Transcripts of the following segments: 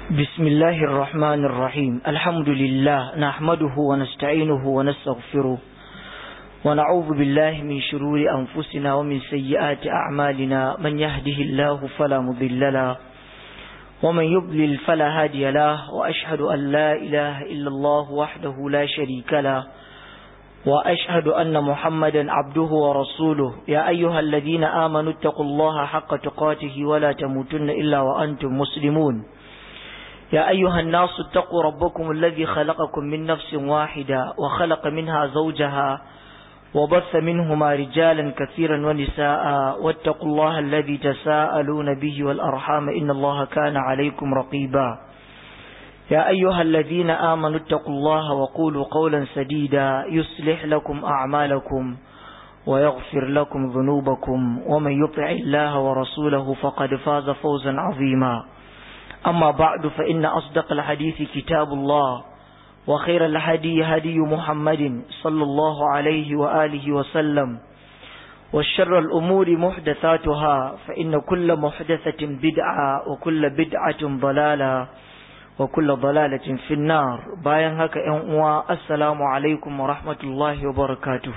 بسم الله الرحمن الرحيم الحمد لله نحمده ونستعينه ونستغفره ونعوذ بالله من شرور أنفسنا ومن سيئات أعمالنا من يهده الله فلا مضل له ومن يضلل فلا هادي له وأشهد أن لا إله إلا الله وحده لا شريك له وأشهد أن محمدا عبده ورسوله يا أيها الذين آمنوا اتقوا الله حق تقاته ولا تموتن إلا وأنتم مسلمون يا أيها الناس اتقوا ربكم الذي خلقكم من نفس واحدة وخلق منها زوجها وبث منهما رجالا كثيرا ونساء واتقوا الله الذي تساءلون به والأرحام إن الله كان عليكم رقيبا يا أيها الذين آمنوا اتقوا الله وقولوا قولا سديدا يصلح لكم أعمالكم ويغفر لكم ذنوبكم ومن يطع الله ورسوله فقد فاز فوزا عظيما أما بعد فإن أصدق الحديث كتاب الله وخير الهدي هدي محمد صلى الله عليه وآله وسلم والشر الأمور محدثاتها فإن كل محدثة بدعة وكل بدعة ضلالة وكل ضلالة في النار باين هكا ينقوى السلام عليكم ورحمة الله وبركاته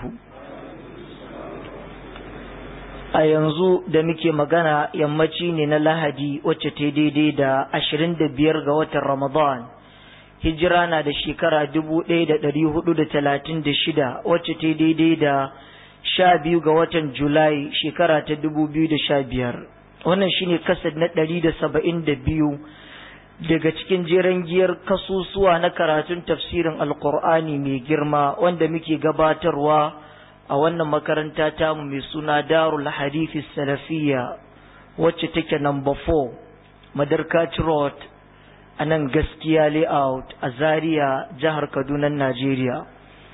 a yanzu da muke magana yammaci ne na lahadi wacce ta daidai da ashirin da biyar ga watan ramadan hijira na da shekara dubu ɗaya da ɗari hudu da talatin da shida wacce ta daidai da sha biyu ga watan julai shekara ta dubu biyu da sha biyar wannan shine kasad na ɗari da saba'in da biyu daga cikin jeren giyar kasusuwa na karatun tafsirin alkur'ani mai girma wanda muke gabatarwa a wannan makaranta tamu mai suna darul hadithi salafiya wacce take number 4 madarkaci road a nan gaskiya layout a zaria jihar kaduna najeriya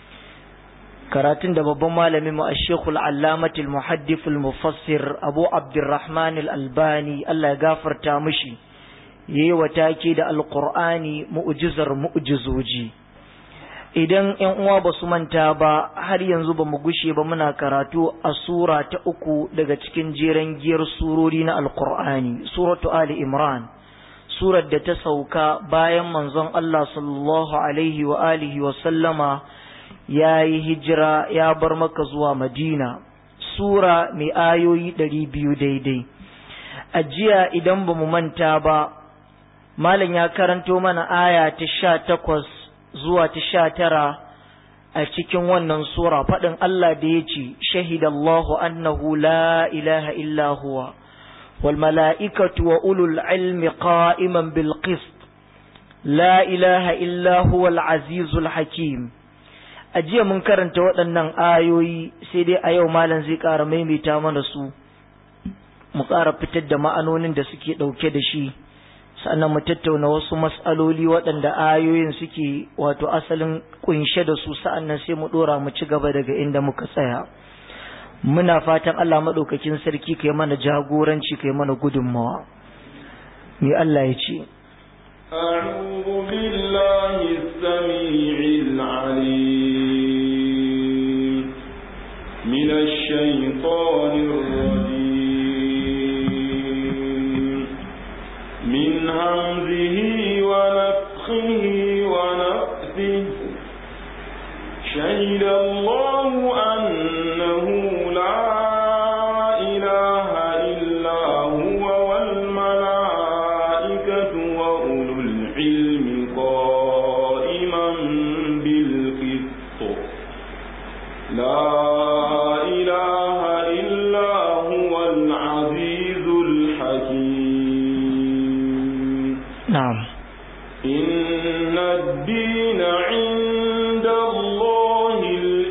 karatun da babban malamin mu a shekul allamatul muhaddiful mufassir abu abdurrahman al-albani allah ya gafarta mishi yayi wa take da alqur'ani mu'jizar mu'jizoji idan ‘yan uwa ba su manta ba har yanzu ba mu gushe ba muna karatu a sura ta uku daga cikin jeren giyar surori na alkur'ani suratu ali imran surar da ta sauka bayan manzon Allah sallallahu alaihi wa alihi wa sallama ya yi hijira ya bar maka zuwa madina sura mai ayoyi ɗari biyu daidai a jiya idan ba mu manta ba malam ya karanto mana aya ta sha takwas zuwa ta sha tara a cikin wannan sura faɗin Allah da ya ce shahidallahu annahu la ilaha illa huwa wal mala'ikatu wa ulul ilmi qa'iman bil qist la ilaha illa huwa al azizul hakim a jiya mun karanta waɗannan ayoyi sai dai a yau malam zai ƙara maimaita mana su mu ƙara fitar da ma'anonin da suke ɗauke da shi sannan mu tattauna wasu mas'aloli waɗanda ayoyin suke wato asalin kunshe da su sa'annan sai mu ɗora mu ci gaba daga inda muka tsaya muna fatan Allah maɗaukakin sarki kai mana jagoranci kai mana gudunmawa me Allah ya ce أعوذ بالله السميع العليم من الشيطان الرجيم من همزه ونفخه ونفثه شهد الله أنه لا إله إلا هو والملائكة وأولو العلم قائما بالقسط لا إله إلا هو العزيز الحكيم na'am إن الدين عند الله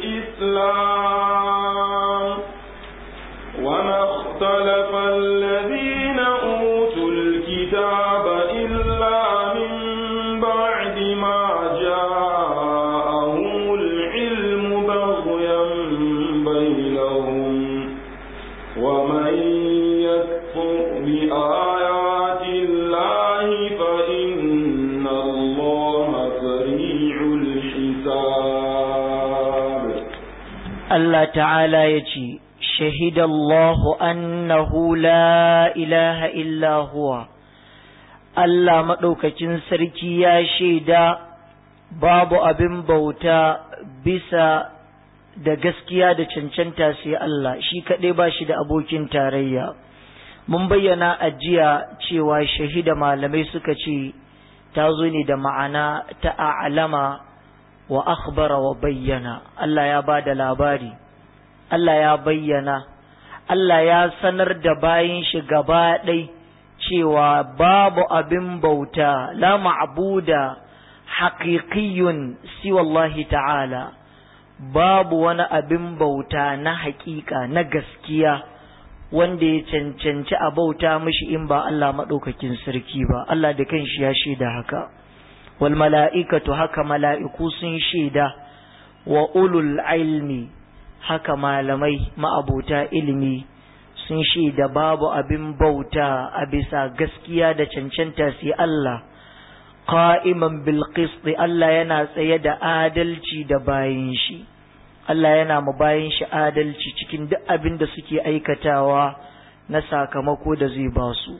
الإسلام وما اختلف الذين أوتوا الكتاب إلا من بعد ما جاءهم العلم بغيا بينهم ومن يكفر بآيات الله فإن الله سريع الحساب Allah ta'ala ya ce shahidallahu annahu la ilaha illa huwa Allah maɗaukakin sarki ya shaida babu abin bauta bisa da gaskiya da cancanta sai Allah shi kaɗai ba shi da abokin tarayya mun bayyana a jiya cewa shahida malamai suka ce ta zo ne da ma'ana ta a'lama wa akhbara wa bayyana Allah ya ba da labari Allah ya bayyana Allah ya sanar da bayin shi gaba ɗai cewa babu abin bauta la ma'buda haqiqiyyun siwallahi ta'ala babu wani abin bauta na haƙiƙa na gaskiya wanda ya cancanci a bauta mishi in ba Allah maɗaukakin sarki ba Allah da kanshi ya shaida haka wal mala'ikatu haka mala'iku sun shaida wa ulul ilmi haka malamai ma'abota ilimi sun shaida babu abin bauta a bisa gaskiya da cancanta sai Allah qa'iman bil qisti Allah yana tsaye da adalci da bayin shi Allah yana mu bayin shi adalci cikin duk abin da suke aikatawa na sakamako da zai ba su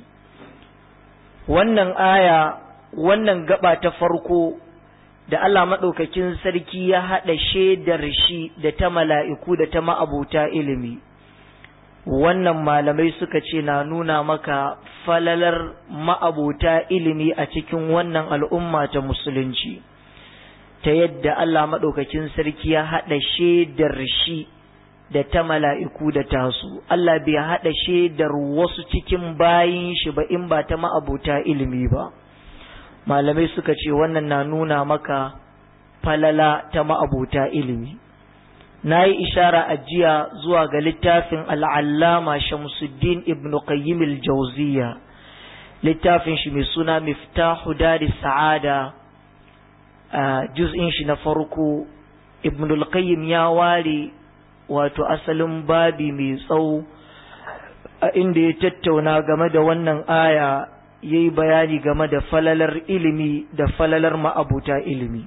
wannan aya wannan gaba ta farko da Allah maɗaukakin sarki ya haɗa shaidar shi da ta mala'iku da ta ma'abuta ilimi wannan malamai suka ce na nuna maka falalar ma'abuta ilimi a cikin wannan al'umma ta musulunci ta yadda Allah maɗaukakin sarki ya haɗa shaidar shi da ta mala'iku da tasu Allah bai haɗa shaidar wasu cikin bayin shi ba in ba ta ma'abuta ilimi ba malamai suka ce wannan na nuna maka falala ta ma'abuta ilimi na yi ishara a jiya zuwa ga littafin al'allama shamsuddin ibn qayyim al-jauziya littafin shi mai suna miftahu dari sa'ada a juz'in shi na farko ibn al-qayyim ya ware wato asalin babi mai tsawo a inda ya tattauna game da wannan aya ya yi bayani game da falalar ilimi da falalar ma'abuta ilimi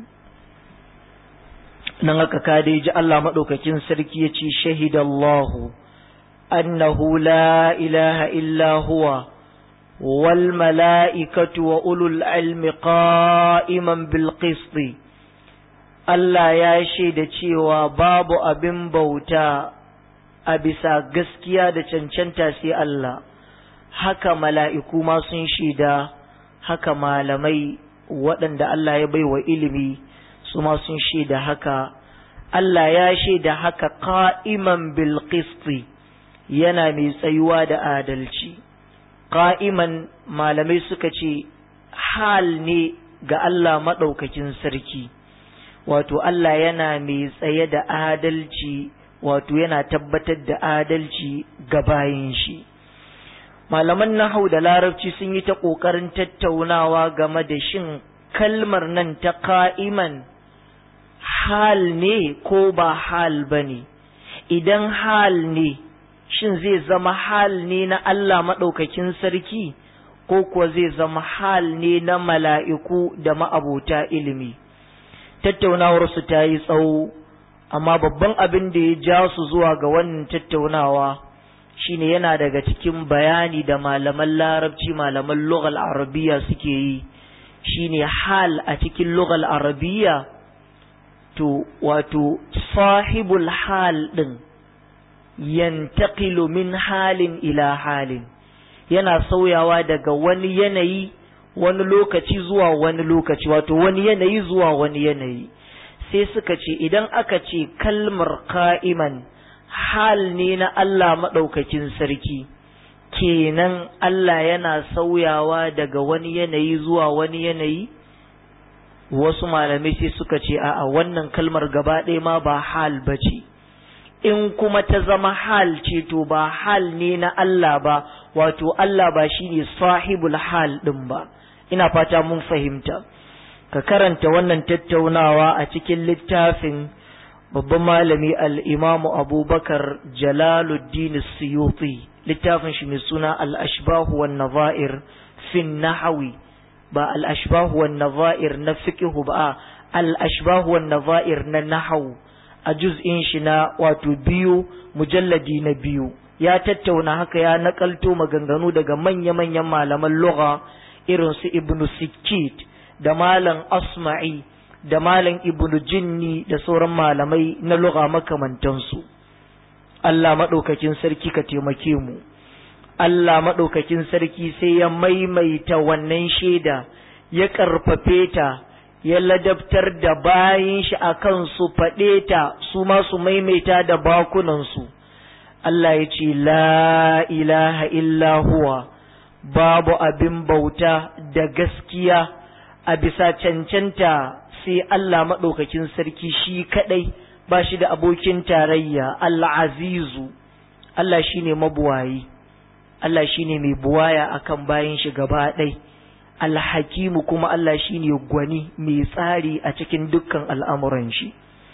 nan aka kada ji Allah maɗaukakin sarki ya ce shahidallahu annahu la ilaha illa huwa wal mala'ikatu wa ulul ilmi qa'iman bil qisti Allah ya shaida cewa babu abin bauta a bisa gaskiya da cancanta sai Allah haka mala'iku ma sun shaida haka malamai waɗanda Allah ya baiwa ilimi su ma sun shaida haka Allah ya shaida haka qa'iman bil qisti yana mai tsayuwa da adalci qa'iman malamai suka ce hal ne ga Allah maɗaukakin sarki wato Allah yana mai tsaye da adalci wato yana tabbatar da adalci ga bayin shi malaman nahau da larabci sun yi ta ƙoƙarin tattaunawa game da shin kalmar nan ta ka'iman hal ne ko ba hal ba ne idan hal ne shin zai zama hal ne na Allah maɗaukakin sarki ko kuwa zai zama hal ne na mala'iku da ma'abota ilimi tattaunawarsu ta yi tsawo amma babban abin da ya ja su zuwa ga wannan tattaunawa shine yana daga cikin bayani da malaman larabci malaman lughal arabiya suke yi shine hal a cikin lughal arabiya to wato sahibul hal din yantaqilu min halin ila halin yana sauyawa daga wani yanayi wani lokaci zuwa wani lokaci wato wani yanayi zuwa wani yanayi sai suka ce idan aka ce kalmar ka'iman hal ne na Allah maɗaukakin sarki kenan Allah yana sauyawa daga wani yanayi zuwa wani yanayi wasu malamai sai suka ce a'a wannan kalmar gaba ɗaya ma ba hal ba ce in kuma ta zama hal ce to ba hal ne na Allah ba wato Allah ba shi ne sahibul hal ɗin ba ina fata mun fahimta ka karanta wannan tattaunawa a cikin littafin babban malami al'imamu abubakar jalaluddin suyuti littafin shi mai suna al'ashbahu wa naza'ir fin nahawi ba al'ashbahu wa naza'ir na fiƙihu ba al'ashbahu wa naza'ir na nahawu a juz'in shi na wato biyu mujalladi na biyu ya tattauna haka ya nakalto maganganu daga manya-manyan malaman lugha irin su ibnu sikkit da malam asma'i da malam ibnu jinni da sauran malamai na lugha makamantansu Allah maɗaukakin sarki ka taimake mu Allah maɗaukakin sarki sai ya maimaita wannan shaida ya ƙarfafe ta ya ladabtar da bayin shi a kan su faɗe ta su ma su maimaita da bakunansu Allah ya ce la ilaha illa huwa babu abin bauta da gaskiya a bisa cancanta sai Allah maɗaukakin sarki shi kaɗai ba shi da abokin tarayya al'azizu Allah shi ne mabuwayi Allah shi ne mai buwaya akan bayan shi gaba ɗai alhakimu kuma Allah shi ne gwani mai tsari a cikin dukkan al'amuran shi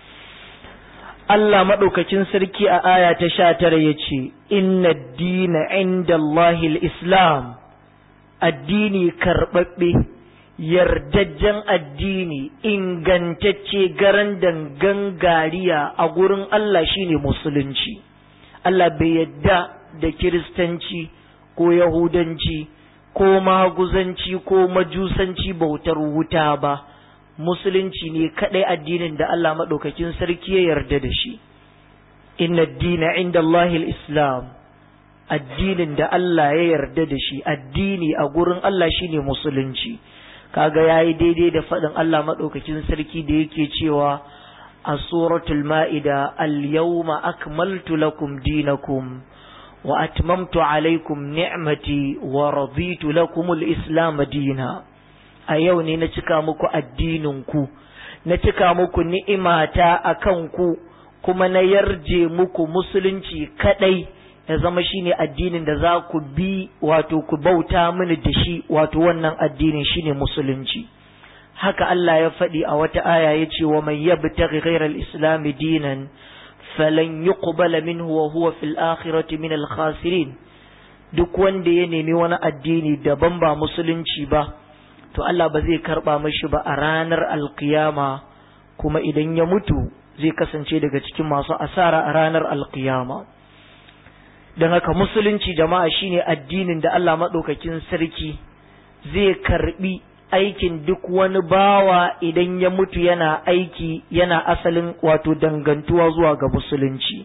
Allah maɗaukakin sarki a aya ta sha tara ya ce inna dina inda Allahil Islam addini karɓaɓɓe yardajjen addini ingantacce garan dangan gariya a gurin Allah shine musulunci Allah bai yadda da kiristanci ko yahudanci ko maguzanci ko majusanci bautar wuta ba musulunci ne kadai addinin da Allah maɗaukakin sarki ya yarda da shi inna dina inda Allahil islam addinin da Allah ya yarda da shi addini a gurin Allah shine musulunci kaga yayi daidai da faɗin Allah maɗaukakin sarki da yake cewa a suratul ma'ida al-yawma akmaltu lakum dinakum wa atmamtu alaykum ni'mati wa raditu lakum al-islam dina a yau ne na cika muku addinin ku na cika muku ni'imata akan ku kuma na yarje muku musulunci kadai ya zama shine addinin da za ku bi wato ku bauta mini da shi wato wannan addinin shine musulunci haka Allah ya faɗi a wata aya ya ce wa mai yabtaghi ghayra al-islam dinan falan yuqbala minhu wa huwa fil akhirati min al-khasirin duk wanda ya nemi wani addini daban ba musulunci ba to Allah ba zai karba mashi ba a ranar alkiyama kuma idan ya mutu zai kasance daga cikin masu asara a ranar alkiyama don haka musulunci jama'a shine addinin da Allah maɗaukakin sarki zai karbi aikin duk wani bawa idan ya mutu yana aiki yana asalin wato dangantuwa zuwa ga musulunci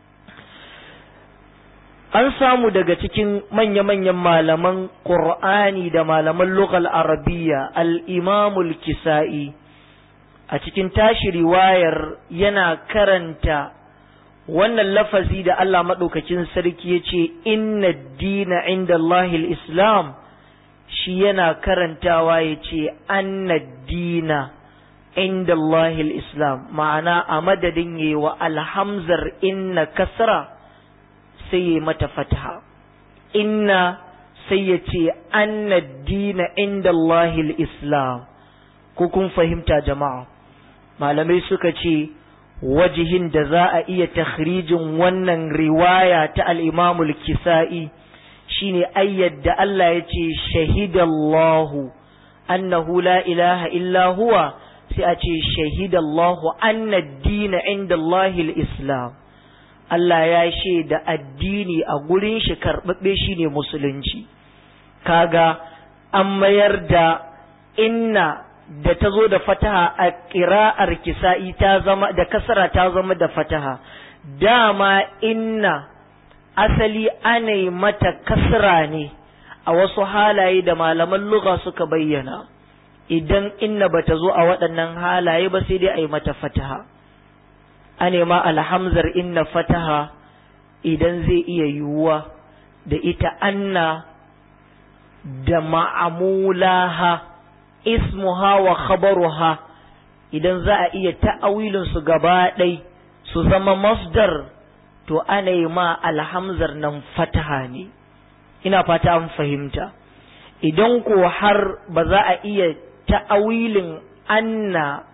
an samu daga cikin manya-manyan malaman ƙur'ani da malaman lughal arabiya al-imamul kisa'i a cikin tashi riwayar yana karanta wannan lafazi da Allah maɗaukakin sarki ya ce inna dina inda Allahil Islam shi yana karantawa ya ce anna dina inda Allahil Islam ma'ana a madadin yi wa alhamzar inna kasra sai ya mata fataha inna sai ya ce anna dina inda Allahil Islam ko kun fahimta jama'a malamai suka ce wajihin da za a iya takhrijin wannan riwaya ta al'imamul kisa'i shine ayyad da Allah ya ce shahidallahu annahu la ilaha illa huwa sai a ce shahidallahu anna dina inda Allahil Islam Allah ya shaida addini a gurin shi karɓaɓɓe shine musulunci kaga an mayar da inna da ta zo da fataha a ƙira'ar kisa'i ta zama da kasara ta zama da fataha dama inna asali ana mata kasra ne a wasu halaye da malaman lugha suka bayyana idan inna ba ta zo a waɗannan halaye ba sai dai a yi mata fataha ane ma alhamzar inna fataha idan zai iya yiwuwa da ita anna da ma'amulaha ismuha wa khabaruha idan za a iya ta'awilin su gaba ɗai su zama masdar to ana yi ma alhamzar nan fataha ne ina fata an fahimta idan ko har ba za a iya ta'awilin anna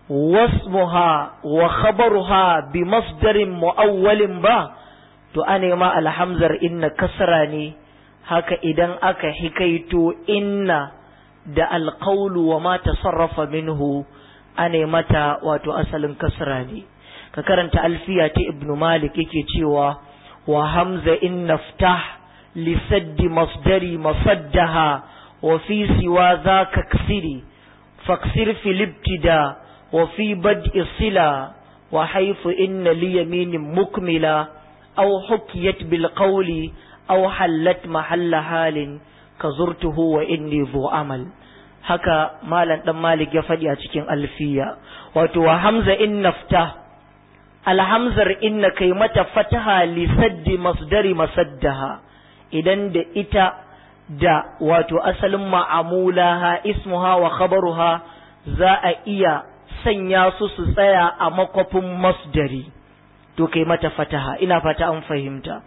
wasmuha wa khabaruha bi masdarin mu'awwalin ba to ana yi ma alhamzar inna kasra ne haka idan aka hikaito inna da alƙaulu wa ma tasarrafa minhu ane mata wato asalin kasra ne ka karanta alfiya ta ibnu malik yake cewa wa hamza in naftah li saddi masdari masaddaha wa fi siwa za ka ksiri faksir filibtida wa fi bad'i sila wa haifu inna li yaminin mukmila aw hukiyat bil qawli aw hallat mahalla halin ka zurtuhu wa inni zu amal haka malam dan malik ya faɗi a cikin alfiya wato wa hamza in nafta alhamzar inna kai mata fataha li saddi masdari masaddaha idan da ita da wato asalin ma'amulaha ismuha wa khabaruha za a iya sanya su su tsaya a makwafin masdari to kai mata fataha ina fata an fahimta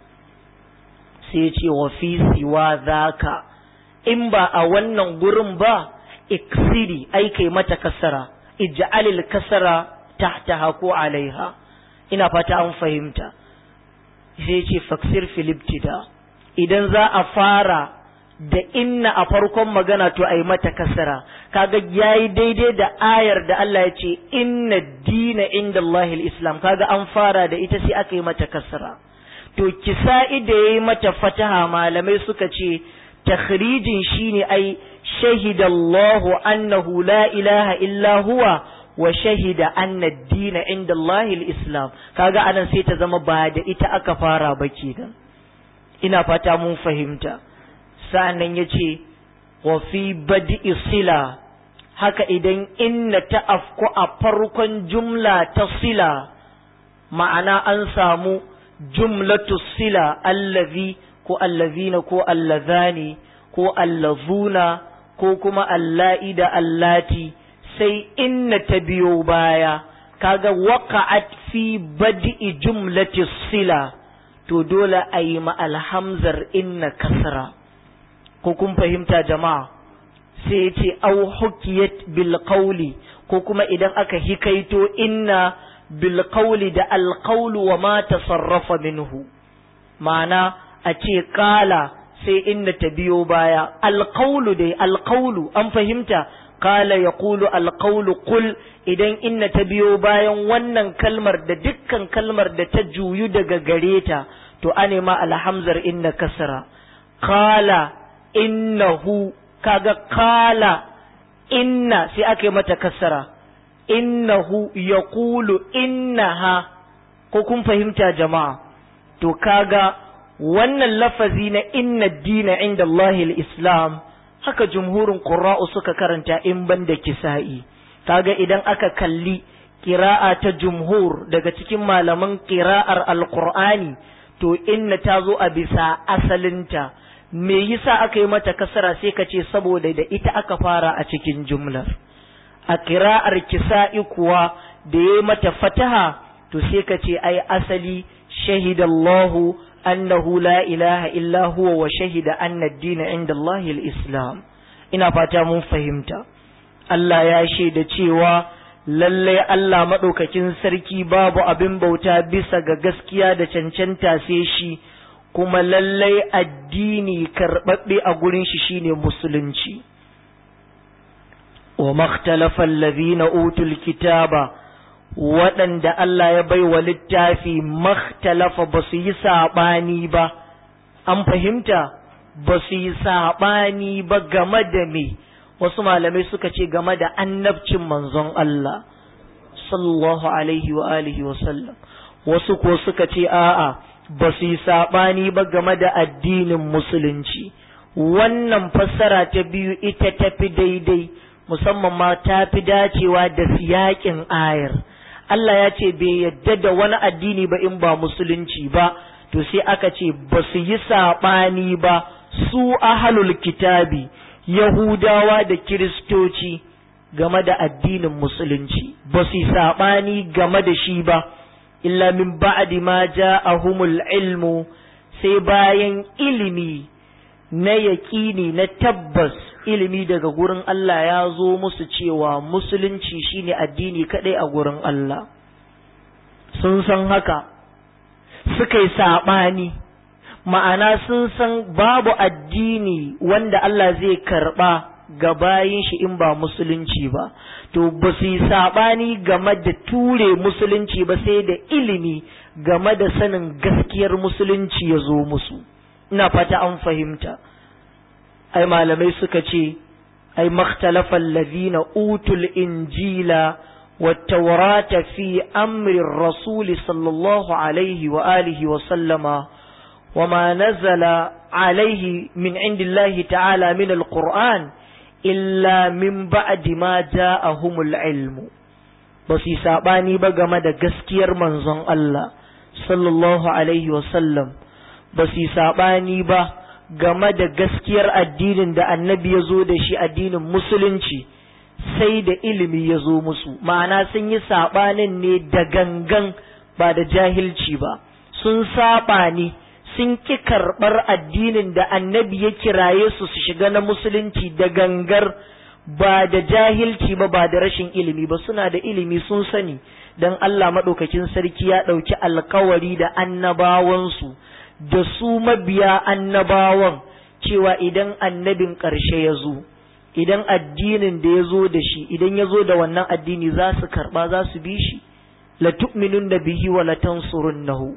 sai ce wa fi siwa zaka in ba a wannan gurin ba iksiri ai kai mata kasara ij'alil kasara tahtaha ko alaiha ina fata an fahimta sai ce faksir filibtida idan za a fara da inna a farkon magana to ai mata kasara kaga yayi daidai da ayar da Allah ya ce inna dina inda Allahil Islam kaga an fara da ita sai aka yi mata kasara to kisa'i da yayi mata fataha malamai suka ce takhrijin shine ai shahida Allahu annahu la ilaha illa huwa wa shahida anna ad-dina inda Allahil Islam kaga anan sai ta zama ba da ita aka fara ba kenan ina fata mun fahimta sa'annan yace wa fi bad'i sila haka idan inna ta afku a farkon jumla ta sila ma'ana an samu jumlatu sila allazi ko allazina ko allazani ko allazuna ko kuma alla'i da allati sai inna ta biyo baya kaga waqa'at fi bad'i jumlati sila to dole a yi ma alhamzar inna kasra ko kun fahimta jama'a sai ce au hukiyat bil qawli ko kuma idan aka hikaito inna bil qawli da al qawlu wa ma tasarrafa minhu ma'ana a ce kala sai inna ta biyo baya al qawlu dai al qawlu an fahimta kala yaqulu al qawlu qul idan inna ta biyo bayan wannan kalmar da dukkan kalmar da ta juyu daga gare ta to ane ma alhamzar inna kasra kala innahu kaga kala inna sai aka yi mata kasara innahu yaqulu innaha ko kun fahimta jama'a to kaga wannan lafazi na inna dina inda Allahil Islam haka jumhurin qurra'u suka karanta in banda kisa'i kaga idan aka kalli kira'a ta jumhur daga cikin malaman kira'ar alqur'ani to inna ta zo a bisa asalinta me yasa aka yi mata kasara sai ka ce saboda da ita aka fara a cikin jumlar a kira'ar kisa'i kuwa da ya mata fataha to sai ka ce ai asali shahidallahu annahu la ilaha illa huwa wa shahida anna ad-dina inda Allahil islam ina fata mun fahimta Allah ya shaida cewa lallai Allah maɗaukakin sarki babu abin bauta bisa ga gaskiya da cancanta sai shi kuma lallai addini karɓaɓɓe a gurin shi shine musulunci wa makhtalafa allazina utul kitaba waɗanda Allah ya bai wa littafi makhtalafa ba su yi saɓani ba an fahimta ba su yi saɓani ba game da me wasu malamai suka ce game da annabcin manzon Allah sallallahu alaihi wa alihi wa sallam wasu ko suka ce a'a ba su yi saɓani ba game da addinin musulunci wannan fassara ta biyu ita tafi daidai musamman ma ta fi dacewa da siyakin ayar Allah ya ce bai yadda da wani addini ba in ba musulunci ba to sai aka ce ba su yi saɓani ba su ahalul kitabi Yahudawa da Kiristoci game da addinin Musulunci, ba su yi saɓani game da shi ba, illa min ba'di ma ja'ahumul ilmu sai bayan ilimi na yaƙini na tabbas ilimi daga gurin Allah ya zo musu cewa Musulunci shine addini kaɗai a gurin Allah. Sun san haka, suka yi saɓani. ma'ana sun san babu addini wanda Allah zai karɓa ga bayin shi in ba musulunci ba to ba su yi saɓani game da ture musulunci ba sai da ilimi game da sanin gaskiyar musulunci ya zo musu ina fata an fahimta ai malamai suka ce ai makhtalafa allazina utul injila والتوراة في أمر الرسول صلى الله عليه وآله وسلم وما نزل عليه من عند الله تعالى من القرآن إلا من بعد ما جاءهم العلم بس يسابني بقى مدى قسكير منزن الله صلى الله عليه وسلم بس يسابني بقى game da gaskiyar addinin da annabi ya zo da shi addinin musulunci sai da ilimi ya zo musu ma'ana sun yi saɓanin ne da gangan ba da jahilci ba sun saɓa ne sun ki karɓar addinin da annabi ya kiraye su su shiga na musulunci da gangar ba da jahilci ba ba da rashin ilimi ba suna da ilimi sun sani don Allah maɗaukakin sarki ya ɗauki alkawari da annabawansu da su mabiya annabawan cewa idan annabin ƙarshe ya zo idan addinin da ya zo da shi idan ya zo da wannan addini za su karɓa za su bi shi la tu'minun da bihi wa la tansurunnahu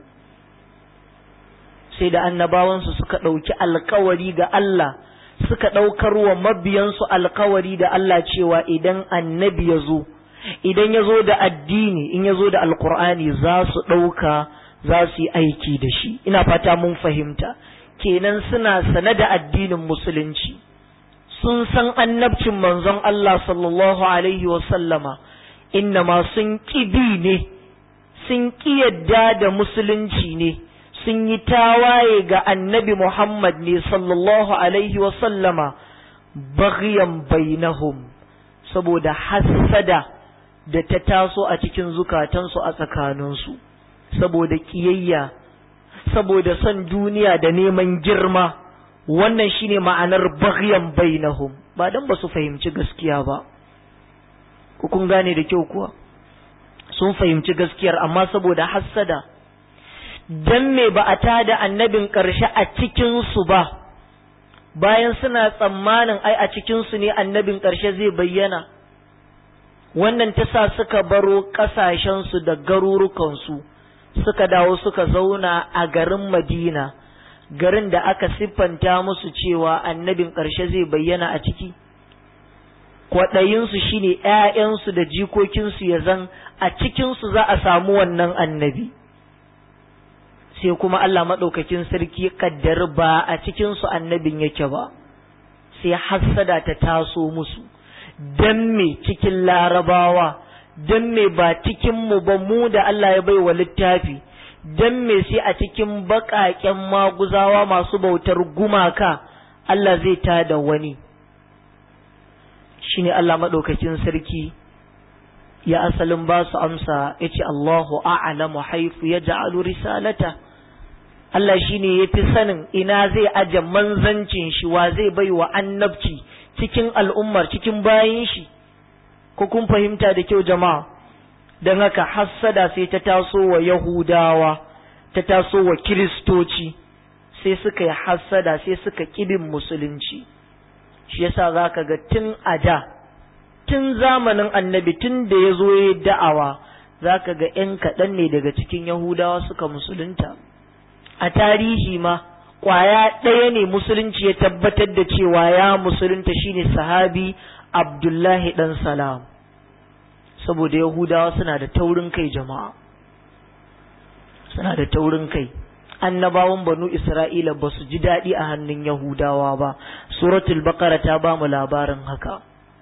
sai da annabawansu suka ɗauki alkawari ga Allah suka ɗaukar wa mabiyansu alkawari da Allah cewa idan annabi ya zo idan ya zo da addini in ya zo da alkur'ani za su ɗauka za su yi aiki da shi ina fata mun fahimta kenan suna sane da addinin musulunci sun san annabcin manzon Allah sallallahu alaihi sallama innama sun ƙibi ne sun ƙi yadda da musulunci ne sun yi tawaye ga annabi Muhammad ne sallallahu alaihi sallama baghyan bainahum saboda hassada da ta taso a cikin zukatansu a tsakaninsu saboda ƙiyayya saboda son duniya da neman girma wannan shine ma'anar baghyan bainahum ba dan ba su fahimci gaskiya ba ku kun gane da kyau kuwa sun fahimci gaskiyar amma saboda hassada dan me ba a tada annabin ƙarshe a cikin su ba bayan suna tsammanin ai a cikin su ne annabin ƙarshe zai bayyana wannan ta sa suka baro ƙasashensu da garurukansu suka dawo suka zauna a garin madina garin da aka siffanta musu cewa annabin ƙarshe zai bayyana a ciki kwaɗayinsu shine ‘ya'yansu da jikokinsu ya zan a cikinsu za a samu wannan annabi sai kuma Allah maɗaukakin sarki kaddar ba a cikinsu annabin yake ba sai hassada ta taso musu don me cikin larabawa don me ba cikinmu ba mu da Allah ya bai wa littafi don me sai a cikin baƙaƙen maguzawa masu bautar gumaka Allah zai tada wani shine Allah maɗaukakin sarki ya asalin ba su amsa ya ce Allahu a'lamu haifu ya ja'alu risalata Allah shine ya fi sanin ina zai aje manzancin shi wa zai bai wa annabci cikin al'ummar cikin bayan shi ko kun fahimta da kyau jama'a don haka hassada sai ta taso wa Yahudawa ta taso wa Kiristoci sai suka yi hassada sai suka kibin musulunci shi yasa za ka ga tun a da tun zamanin annabi tun da ya zo ya da'awa za ka ga ‘yan kaɗan ne daga cikin Yahudawa suka musulunta a tarihi ma ƙwaya ɗaya ne musulunci ya tabbatar da cewa ya musulunta shine sahabi Abdullahi ɗan salam saboda Yahudawa suna da taurin kai jama'a suna da taurin kai annabawan banu Isra'ila ba su ji daɗi a hannun Yahudawa ba suratul baqara ta ba mu labarin haka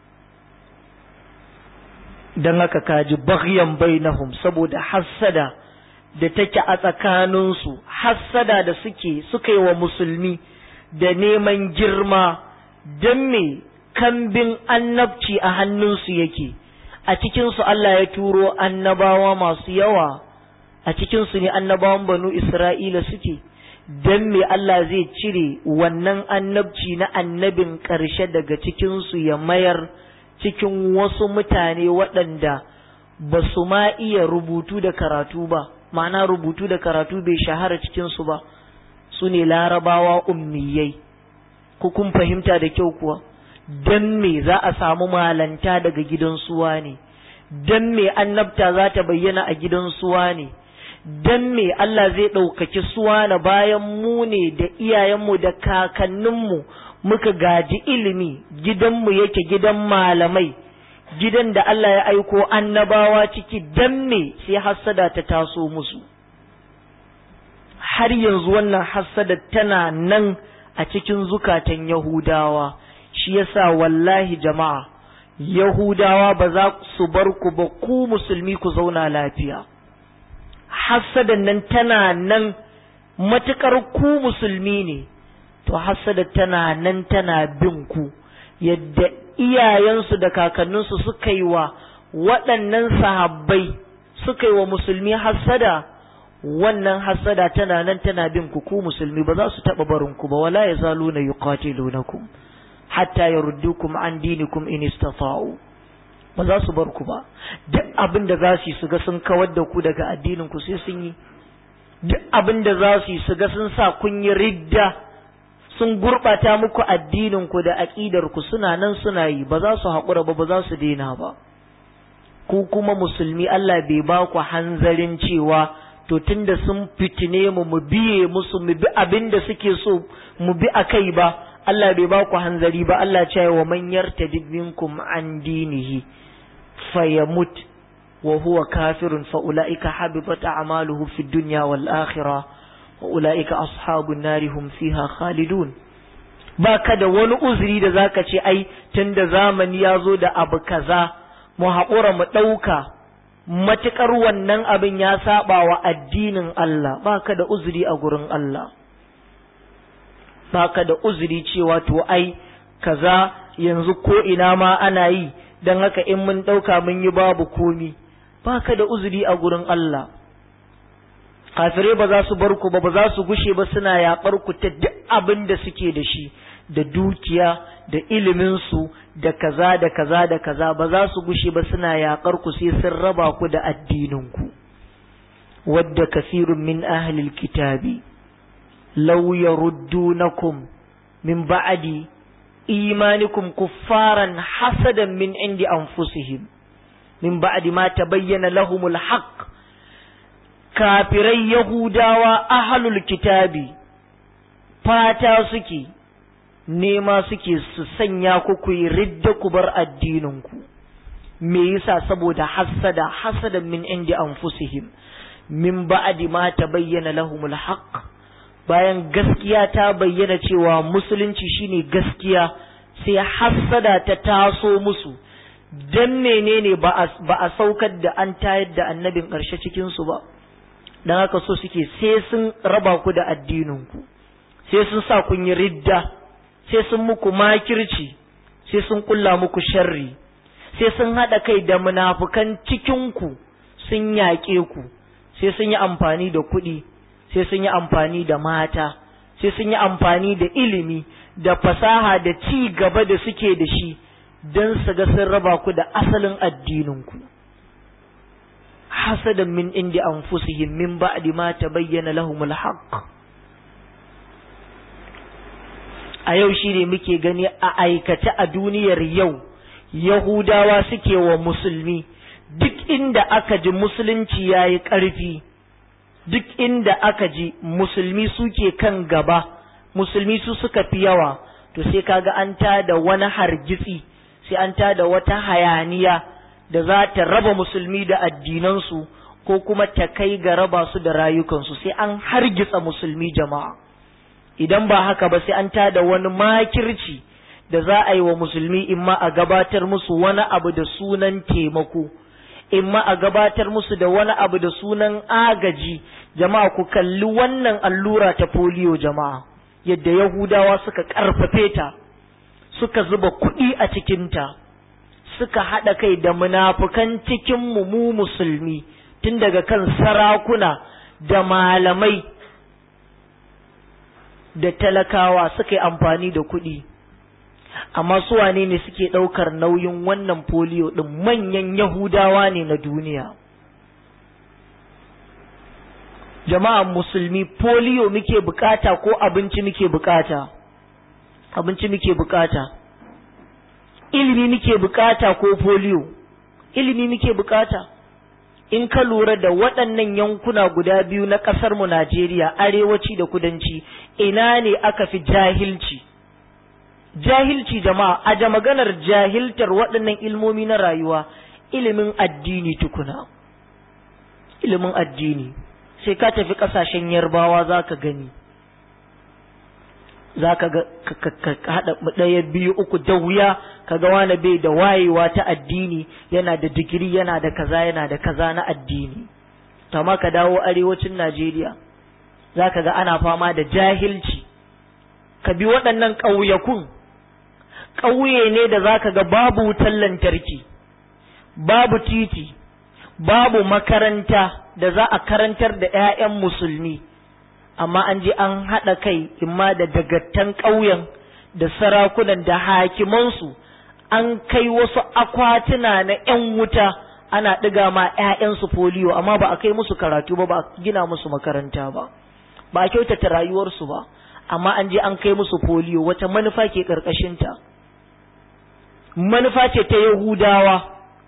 don haka kaji baghyan bainahum saboda hassada da take a tsakaninsu hassada da suke suka yi wa musulmi da neman girma don me kambin annabci a hannunsu yake a cikinsu Allah ya turo annabawa masu yawa a cikinsu ne annabawan banu Isra'ila suke don me Allah zai cire wannan annabci na annabin ƙarshe daga cikinsu ya mayar cikin wasu mutane waɗanda ba su ma iya rubutu da karatu ba ma'ana rubutu da karatu bai shahara cikinsu ba su ne larabawa ummiyai ku kun fahimta da kyau kuwa don me za a samu malanta daga gidan suwa ne don me annabta za ta bayyana a gidan suwa ne don me Allah zai ɗaukaki suwa na bayan mu ne da iyayenmu da kakanninmu muka gaji ilimi gidanmu yake gidan malamai gidan da Allah ya aiko annabawa ciki dan me sai hassada ta taso musu har yanzu wannan hassada tana nan a cikin zukatan Yahudawa shi yasa wallahi jama'a Yahudawa ba za su bar ku ba ku musulmi ku zauna lafiya hassadan nan tana nan matukar ku musulmi ne to hassada tana nan tana bin ku yadda iyayensu da kakanninsu suka yi wa waɗannan sahabbai suka yi wa musulmi hassada wannan hassada tana nan tana bin ku ku musulmi ba za su taɓa barin ku ba wala ya zalu na yuqatilunakum hatta yaruddukum an dinikum in istata'u ba za su bar ku ba duk abin da za su yi su ga sun kawar da ku daga addinin ku sai sun yi duk abin da za su yi su ga sun sa kun yi ridda sun gurɓata muku addinin ku da aƙidar ku suna nan suna yi ba za su haƙura ba ba za su daina ba ku kuma musulmi Allah bai ba ku hanzarin cewa to tunda sun fitine mu mu biye musu mu bi abin da suke so mu bi akai ba Allah bai ba ku hanzari ba Allah ce wa man yartadid minkum an dinihi fayamut wa huwa kafirun fa ulaika habibat a'maluhu fid dunya wal akhirah wa ulaika ashabun nari hum fiha khalidun baka da wani uzuri da zaka ce ai tunda zamani ya zo da abu kaza mu haƙura mu ɗauka matuƙar wannan abin ya saba wa addinin Allah baka da uzuri a gurin Allah baka da uzuri cewa to ai kaza yanzu ko ina ma ana yi don haka in mun ɗauka mun yi babu komi baka da uzuri a gurin Allah kafirai ba za su bar ku ba ba za su gushe ba suna yaƙar ku ta duk abin da suke da shi da dukiya da iliminsu da kaza da kaza da kaza ba za su gushe ba suna yaƙar ku sai sun raba ku da addininku wadda kasirun min ahlil kitabi law yaruddunakum min ba'di imanikum kuffaran hasadan min indi anfusihim min ba'di ma tabayyana lahumul haqq kafirai yahudawa ahlul kitabi fata suke nema suke su sanya ku ku yi ridda ku bar addininku me yasa saboda hasada hasadan min indi anfusihim min ba'di ma tabayyana lahumul haqq bayan gaskiya ta bayyana cewa musulunci shine gaskiya sai hasada ta taso musu dan menene ba a saukar da an tayar da annabin ƙarshe cikin su ba dan haka so suke sai sun raba ku da addininku sai sun sa kun yi ridda sai sun muku makirci sai sun kulla muku sharri sai sun haɗa kai da munafukan cikinku sun yaƙe ku sai sun yi amfani da kuɗi sai sun yi amfani da mata sai sun yi amfani da ilimi da fasaha da ci gaba da suke da shi don su ga sun raba ku da asalin addininku hasadan min indi anfusihim min ba'di ma tabayyana lahumul haqq a yau shi ne muke gani a aikace a duniyar yau yahudawa suke wa musulmi duk inda aka ji musulunci ya yi ƙarfi duk inda aka ji musulmi suke kan gaba musulmi su suka fi yawa to sai kaga an da wani hargitsi sai an da wata hayaniya da za ta raba musulmi da addinansu ko kuma ta kai ga raba su da rayukansu sai an hargitsa musulmi jama'a idan ba haka ba sai an tada wani makirci da za a yi wa musulmi imma a gabatar musu wani abu da sunan taimako imma a gabatar musu da wani abu da sunan agaji jama'a ku kalli wannan allura ta polio jama'a yadda yahudawa suka karfafe ta suka zuba kuɗi a cikinta suka haɗa kai da munafukan cikin mu mu musulmi tun daga kan sarakuna da malamai da talakawa suka yi amfani da kuɗi amma su wane ne suke ɗaukar nauyin wannan foliyo ɗin manyan yahudawa ne na duniya jama'an musulmi foliyo muke bukata ko abinci muke bukata abinci muke bukata ilimi muke bukata ko foliyo ilimi muke bukata in ka lura da waɗannan yankuna guda biyu na ƙasar mu Najeriya arewaci da kudanci ina ne aka fi jahilci jahilci jama'a a maganar jahiltar waɗannan ilmomi na rayuwa ilimin addini tukuna ilimin addini sai ka tafi ƙasashen yarbawa za ka gani za ka haɗa ɗaya biyu uku da wuya ka ga wani bai da wayewa ta addini yana da digiri yana da kaza yana da kaza na addini ma ka dawo arewacin najeriya za ka ga ana fama da jahilci ka bi waɗannan ƙauyakun ƙauye ne da za ka ga babu wutar lantarki babu titi babu makaranta da za a karantar da 'ya'yan musulmi amma an je an haɗa kai imma da dagattan ƙauyen da sarakunan da hakimansu an kai wasu akwatuna na 'yan wuta ana ɗiga ma 'ya'yansu foliyo amma ba a kai musu karatu ba ba a gina musu makaranta ba ba a kyautata rayuwarsu ba amma an je an kai musu foliyo wata manufa ke ƙarƙashinta manufa ce ta yahudawa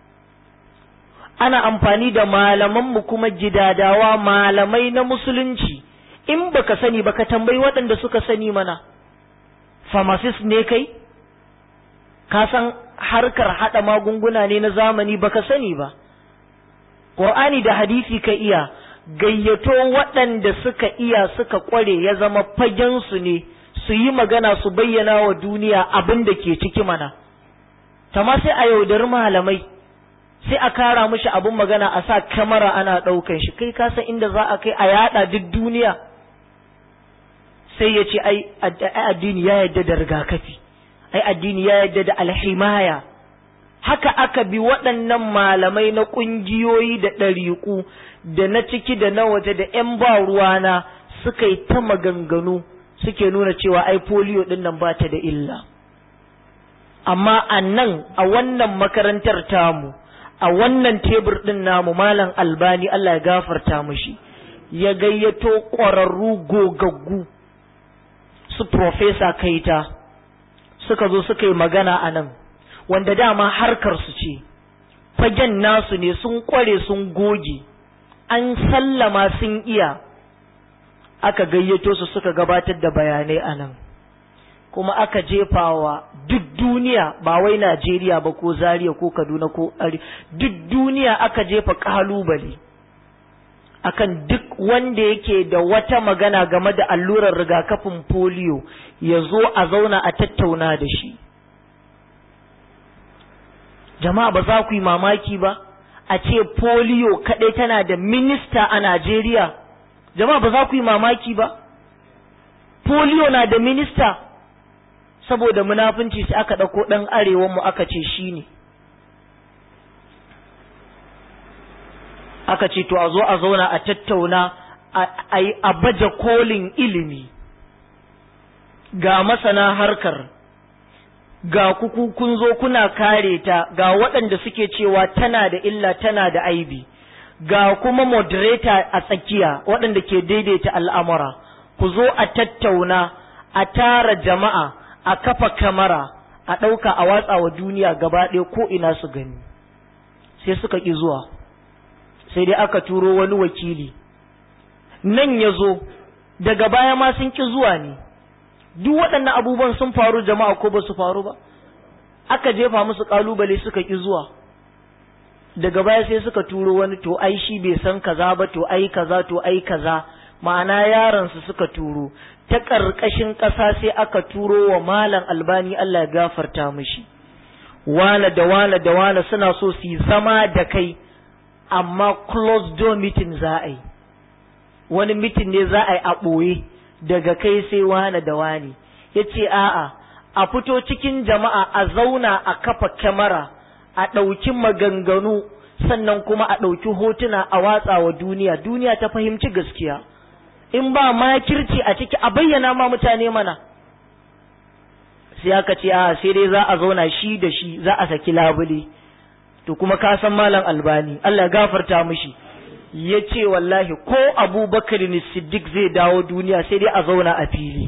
ana amfani da malamanmu kuma gidadawa malamai na musulunci in baka sani baka tambayi waɗanda suka sani mana pharmacist ne kai ka san harkar haɗa magunguna ne na zamani baka sani ba ƙur'ani da hadisi ka iya gayyato waɗanda suka iya suka ƙware ya zama fagensu ne su yi magana su bayyana wa duniya abin da ke ciki mana tama sai a yaudari malamai sai a kara mishi abin magana a sa kamara ana ɗaukan shi kai ka san inda za a kai a yada duk duniya sai ya ce ai addini ya yadda da rigakafi ai addini ya yadda da alhimaya haka aka bi waɗannan malamai na ƙungiyoyi da ɗariƙu da na ciki da na waje da ‘yan ba ruwana suka yi ta maganganu suke nuna cewa ai polio ɗin nan ba ta da illa amma a nan a wannan makarantar tamu a wannan tebur ɗin namu malam albani Allah ya gafarta mushi ya gayyato ƙwararru gogaggu su profesa kaita suka zo suka yi magana a nan wanda dama harkar su ce fagen nasu ne sun ƙware sun goge an sallama sun iya aka gayyato su suka gabatar da bayanai a nan kuma aka jefawa duk duniya ba wai Najeriya ba ko Zaria ko Kaduna ko Ari duk duniya aka jefa kalubale akan duk wanda yake da wata magana game da allurar rigakafin polio ya zo a zauna a tattauna da shi jama'a ba za ku yi mamaki ba a ce polio kaɗai tana da minista a Najeriya jama'a ba za ku yi mamaki ba polio na da minista saboda munafunci sai aka ɗauko ɗan arewan mu aka ce shi ne aka ce to a zo a zauna a tattauna a baje kolin ilimi ga masana harkar ga kuku kun zo kuna kare ta ga waɗanda suke cewa tana da illa tana da aibi ga kuma moderator a tsakiya waɗanda ke daidaita al'amura ku zo a tattauna a tara jama'a a kafa kamara a ɗauka a watsa wa duniya gaba ɗaya ko ina su gani sai suka ƙi zuwa sai dai aka turo wani wakili nan ya zo daga baya ma sun ƙi zuwa ne duk waɗannan abubuwan sun faru jama'a ko ba su faru ba aka jefa musu ƙalubale suka ƙi zuwa daga baya sai suka turo wani to ai shi bai san kaza ba to ai kaza to ai kaza ma'ana yaran su suka turo ta ƙarƙashin ƙasa sai aka turo wa malam albani Allah ya gafarta mishi wane da wane da wane suna so su yi zama da kai amma closed door meeting za a yi wani meeting ne za a yi a ɓoye daga kai sai wane da wane ya ce a'a a fito cikin jama'a a zauna a kafa kyamara a ɗauki maganganu sannan kuma a ɗauki hotuna a watsa wa duniya duniya ta fahimci gaskiya in ba makirci a ciki a bayyana ma mutane mana sai aka ce a sai dai za a zauna shi da shi za a saki labule to kuma ka san malam albani Allah ya gafarta mishi ya ce wallahi ko abubakar ne siddiq zai dawo duniya sai dai a zauna a fili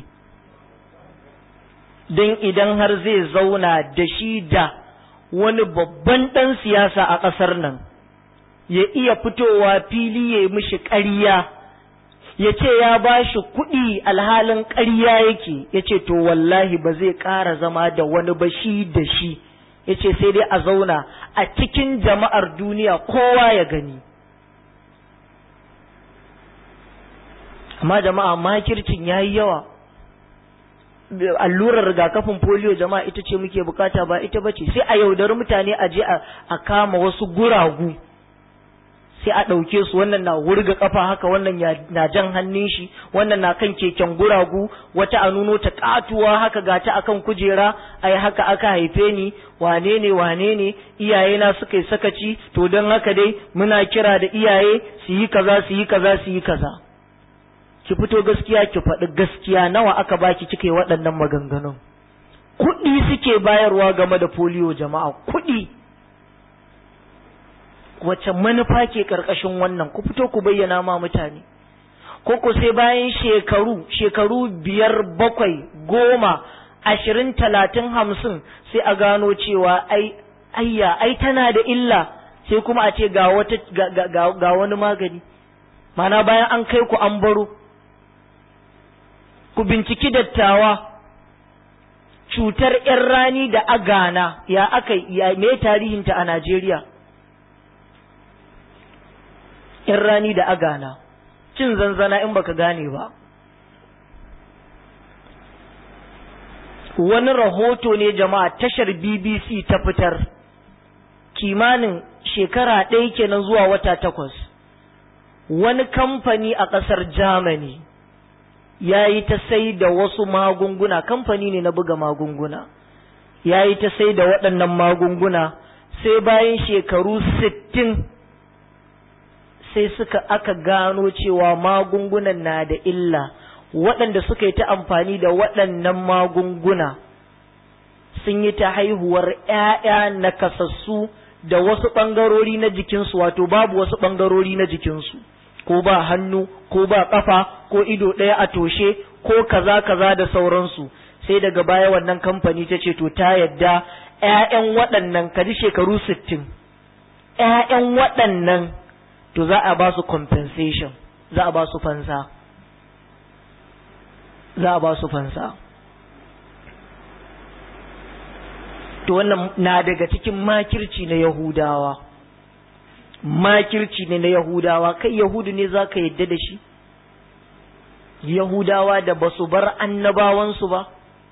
don idan har zai zauna da shi da wani babban ɗan siyasa a ƙasar nan ya iya fitowa fili ya yi mishi ƙarya ya ce ya ba shi kuɗi alhalin ƙarya yake ya ce to wallahi ba zai ƙara zama da wani ba shi da shi ya ce sai dai a zauna a cikin jama'ar duniya kowa ya gani amma jama'a makircin ya yi yawa allurar rigakafin polio jama'a ita ce muke bukata ba ita bace sai a yaudari mutane a je a kama wasu guragu sai a ɗauke su wannan na wurga kafa haka wannan na jan hannun shi wannan na kan keken guragu wata a nuno ta katuwa haka ga ta akan kujera ai haka aka haife ni wane ne wane ne iyaye na suka yi sakaci to don haka dai muna kira da iyaye su yi kaza su yi kaza su yi kaza ki fito gaskiya ki faɗi gaskiya nawa aka baki kika yi waɗannan maganganun kuɗi suke bayarwa game da polio jama'a kuɗi wace manufa ke ƙarƙashin wannan ku fito ku bayyana ma mutane ko ku sai bayan shekaru shekaru biyar bakwai goma ashirin talatin hamsin sai a gano cewa ai ayya ai tana da illa sai kuma a ce ga wata ga wani magani mana bayan an kai ku an baro ku binciki dattawa cutar ‘yan rani da agana ya aka ya me tarihinta a Najeriya ‘yan rani da agana cin zanzana in baka gane ba wani rahoto ne jama'a tashar BBC ta fitar kimanin shekara ɗaya kenan zuwa wata takwas wani kamfani a ƙasar Germany ya yi ta sai da wasu magunguna kamfani ne na buga magunguna ya yi ta sai da waɗannan magunguna sai bayan shekaru sittin sai suka aka gano cewa magungunan na da illa waɗanda suka yi ta amfani da waɗannan magunguna sun yi ta haihuwar ‘ya'ya nakasassu da wasu ɓangarori na jikinsu wato babu wasu ɓangarori na jikinsu ko ba hannu ko ba ƙafa ko ido ɗaya a toshe ko kaza kaza da sauransu sai daga baya wannan kamfani ta ce to ta yadda ‘ya'yan waɗannan kaji shekaru sittin ‘ya'yan waɗannan to za a ba su compensation za a ba su fansa za a ba su fansa to wannan na daga cikin makirci na yahudawa makirci ne na yahudawa kai yahudu ne za ka yadda da shi yahudawa da ba su bar annabawansu ba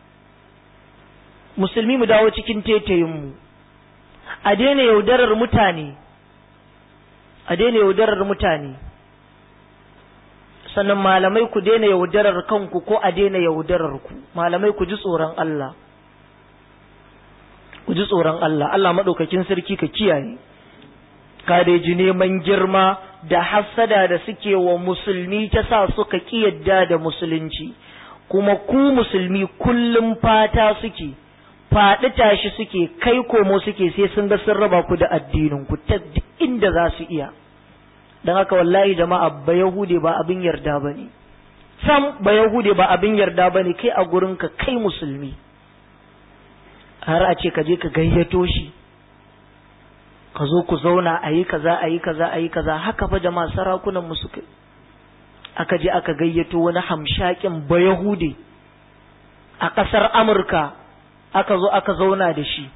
musulmi mu dawo cikin tetayinmu a daina yaudarar mutane a daina yaudarar mutane sannan malamai ku daina yaudarar kanku ko a daina yaudarar ku malamai ku ji tsoron Allah ku ji tsoron Allah Allah maɗaukakin sarki ka kiyaye ka dai ji neman girma da hassada da suke wa musulmi ta sa suka yadda da musulunci kuma ku musulmi kullum fata suke faɗi tashi suke kai komo suke sai sun ga sun raba ku da addinin ku ta inda za su iya don haka wallahi jama'a ba yahude ba abin yarda ba ne sam ba yahude ba abin yarda ba ne kai a gurinka kai musulmi har a ce ka je ka gayyato shi ka zo ku zauna a yi kaza a yi kaza a yi kaza haka fa jama'a sarakunan mu suka aka je aka gayyato wani hamshakin ba yahude a ƙasar amurka aka zo aka zauna da shi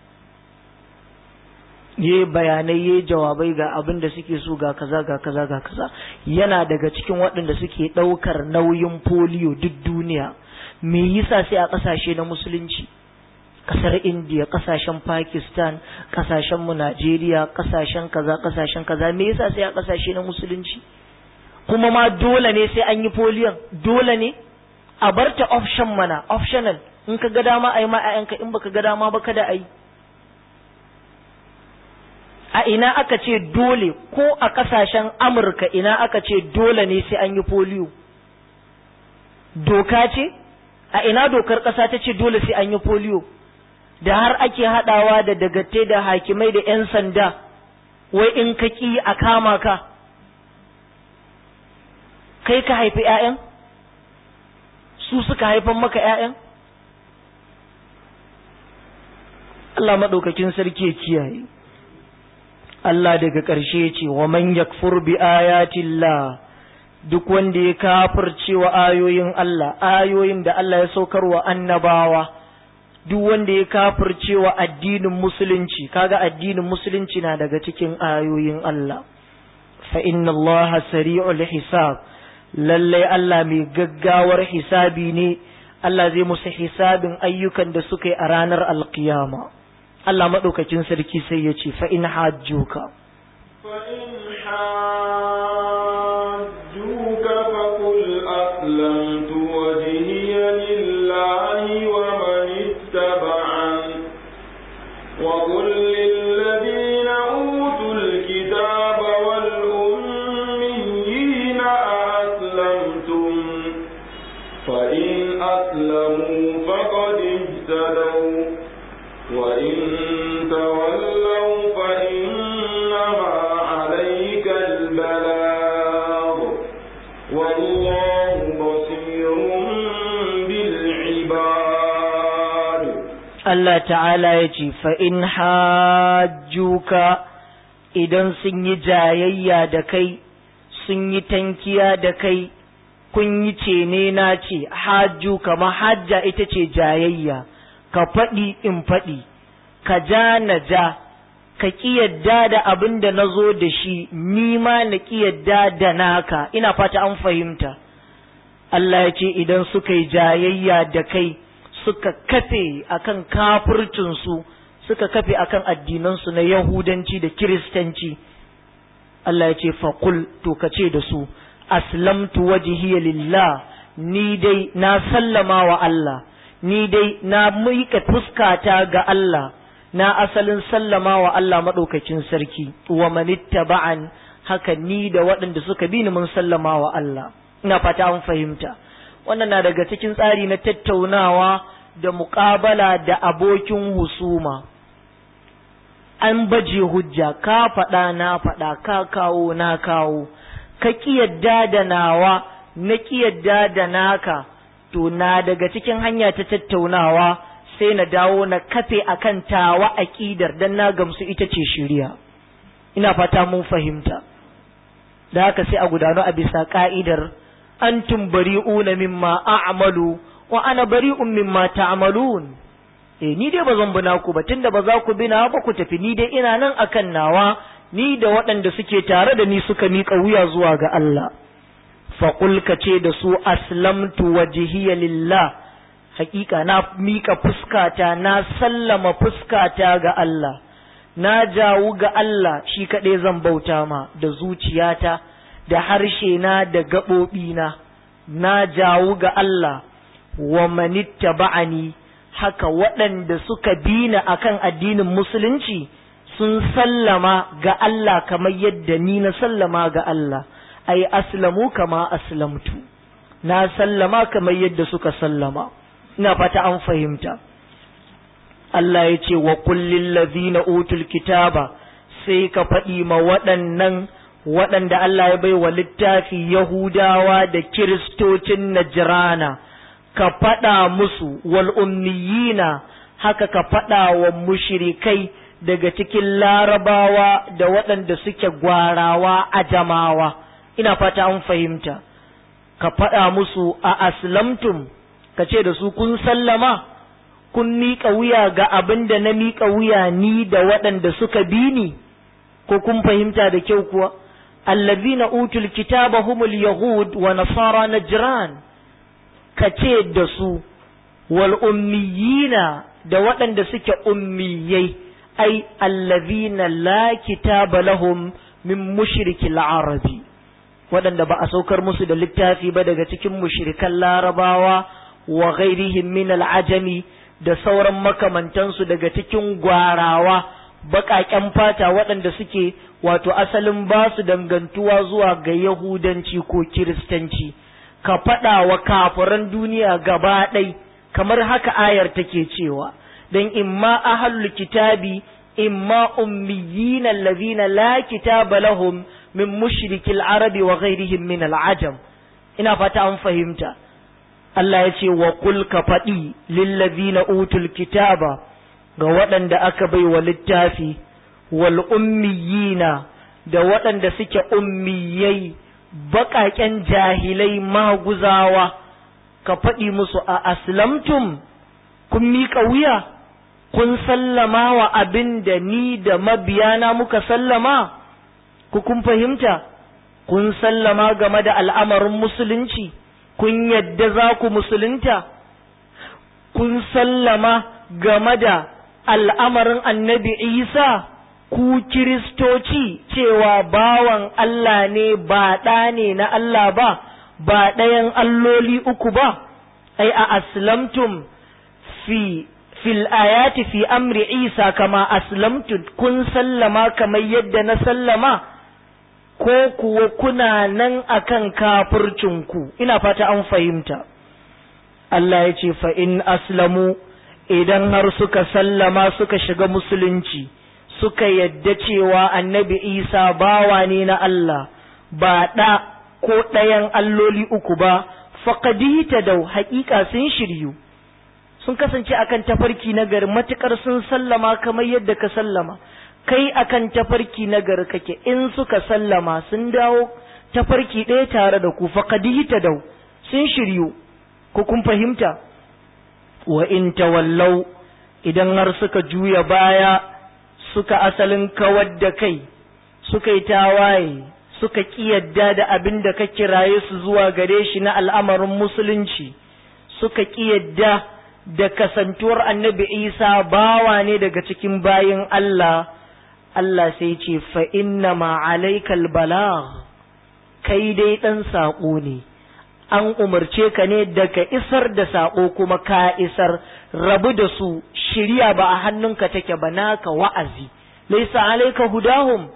ye bayanai ye jawabai ga abin da suke so ga kaza ga kaza ga kaza yana daga cikin waɗanda suke ɗaukar nauyin polio duk duniya me yasa sai a ƙasashe na musulunci ƙasar indiya ƙasashen pakistan ƙasashen mu najeriya ƙasashen kaza ƙasashen kaza me yasa sai a ƙasashe na musulunci kuma ma dole ne sai an yi polion dole ne a barta option mana optional in ka ga dama a yi ma 'ya'yanka in baka ga dama ba kada a yi a ina aka ce dole ko a kasashen amurka ina aka ce dole ne sai an yi polio doka ce a ina dokar ƙasa ta ce dole sai an yi polio da har ake haɗawa da dagatte da hakimai da 'yan sanda wai in ka ƙi a kama ka kai ka haifi 'ya'yan su suka haifan maka 'ya'yan Allah maɗaukakin sarki ya kiyaye Allah daga ƙarshe ce wa man yakfur bi ayatillah duk wanda ya kafircewa ayoyin Allah ayoyin da Allah ya saukarwa annabawa duk wanda ya kafircewa addinin musulunci kaga addinin musulunci na daga cikin ayoyin Allah fa inna Allah sari'ul hisab lalle Allah mai gaggawar hisabi ne Allah zai musu hisabin ayyukan da suka yi a ranar alkiyama Allah madaukakin sarki sai ya ce fa in hajjuka fa in hajjuka fa qul aslamtu wajhiya lillahi wa man ittaba'an wa qul lil ladina utul kitaba wal ummiyina aslamtum fa in aslamu faqad ihtadaw wa in tawallaw fa innama عليك البلاغ والله بصير بالعباد Allah ta'ala ya ce fa'in hajjuka idan sun yi jayayya da kai sun yi tankiya da kai kun yi ce ne na ce hajju kama hajja ita ce jayayya ka faɗi in faɗi ka ja na ja ka ƙi yadda da abin da na zo da shi ni ma na ƙi yadda da naka ina fata an fahimta Allah ya ce idan suka yi jayayya da kai suka kafe akan kafircinsu suka kafe akan addinansu na yahudanci da kiristanci Allah ya ce faƙul to ka ce da su aslamtu wajhiya lillah ni dai na sallama wa Allah ni dai na miƙa fuskata ga Allah na asalin sallama wa Allah maɗaukakin sarki wa manittaba'an haka ni da waɗanda suka bi ni mun sallama wa Allah ina fata an fahimta wannan na daga cikin tsari na tattaunawa da muƙabala da abokin husuma an baje hujja ka faɗa na faɗa ka kawo na kawo ka ƙi yadda da nawa na ƙi yadda da naka to na daga cikin hanya ta tattaunawa sai na dawo na kafe akan tawa aƙidar dan na gamsu ita ce shiriya ina fata mun fahimta da haka sai a gudanu a bisa ka'idar antum bari'una mimma a'malu wa ana bari'un mimma ta'malun eh ni dai bazan bi naku ba tunda ba za ku bi na ba ku tafi ni dai ina nan akan nawa ni da waɗanda suke tare da ni suka miƙa wuya zuwa ga Allah faƙul ka ce da su aslamtu wajhiya lillah hakika na miƙa fuskata na sallama fuskata ga Allah na jawu ga Allah shi kaɗai zan bauta ma da zuciyata da harshe na da gaɓoɓina na jawu ga Allah wa manitta ba'ani haka waɗanda suka bina akan addinin musulunci sun sallama ga Allah kamar yadda ni na sallama ga Allah ai aslamu kama aslamtu na sallama kamar yadda suka sallama ina fata an fahimta Allah ya ce wa kullin lazina utul kitaba sai ka faɗi ma waɗannan waɗanda Allah ya bai wa littafi Yahudawa da Kiristocin Najrana ka faɗa musu wal ummiyina haka ka faɗa wa mushrikai daga cikin larabawa da waɗanda suke gwarawa a jamawa ina fata an fahimta ka faɗa musu a aslamtum ka ce da su kun sallama kun miƙa wuya ga abin da na miƙa wuya ni da waɗanda suka bi ni ko kun fahimta da kyau kuwa allazina utul kitaba humul yahud wa nasara najran ka ce da su wal ummiyina da waɗanda suke ummiyai ai allazina la kitaba lahum min mushrikil arabi waɗanda ba a saukar musu da littafi ba daga cikin mushrikan larabawa wa ghairihim min al'ajami da sauran makamantansu daga cikin gwarawa baƙaƙen fata waɗanda suke wato asalin ba su dangantuwa zuwa ga yahudanci ko kiristanci ka faɗa wa kafiran duniya gaba ɗai kamar haka ayar take cewa don imma ahlul kitabi imma ummiyina allazina la kitaba lahum min mushrikil arabi wa ghairihim min al'ajam ina fata an fahimta Allah ya ce wa kul ka faɗi lillazina utul kitaba ga waɗanda aka bai wa littafi wal ummiyina da waɗanda suke ummiyai baƙaƙen jahilai maguzawa ka faɗi musu a aslamtum kun miƙa wuya kun sallama wa abin da ni da mabiyana muka sallama ku kun fahimta kun sallama game da al'amarin musulunci kun yadda za ku musulunta kun sallama game da al'amarin annabi isa ku kiristoci cewa bawan Allah ne ba ɗa ne na Allah ba ba ɗayan alloli uku ba ai a aslamtum fi fil ayati fi amri isa kama aslamtu kun sallama kamar yadda na sallama ko kuwa kuna nan akan kafircinku ina fata an fahimta Allah ya ce fa in aslamu idan har suka sallama suka shiga musulunci suka yadda cewa annabi isa bawa ne na Allah ba ɗa ko ɗayan alloli uku ba faƙadita da haƙiƙa sun shiryu sun kasance akan tafarki na gari matuƙar sun sallama kamar yadda ka sallama kai akan tafarki na gari kake in suka sallama sun dawo tafarki ɗaya tare da ku faƙadita da sun shiryu ko kun fahimta wa in tawallau idan har suka juya baya suka asalin kawar da kai suka yi tawaye suka ƙiyadda da abin da ka kiraye su zuwa gare shi na al'amarin musulunci suka ƙiyadda da kasantuwar annabi isa bawa ne daga cikin bayin Allah Allah sai ce fa inna ma alaikal balagh kai dai ɗan saƙo ne an umarce ka ne da ka isar da saƙo kuma ka isar rabu da su shirya ba a hannunka take ba naka wa'azi laisa alaika hudahum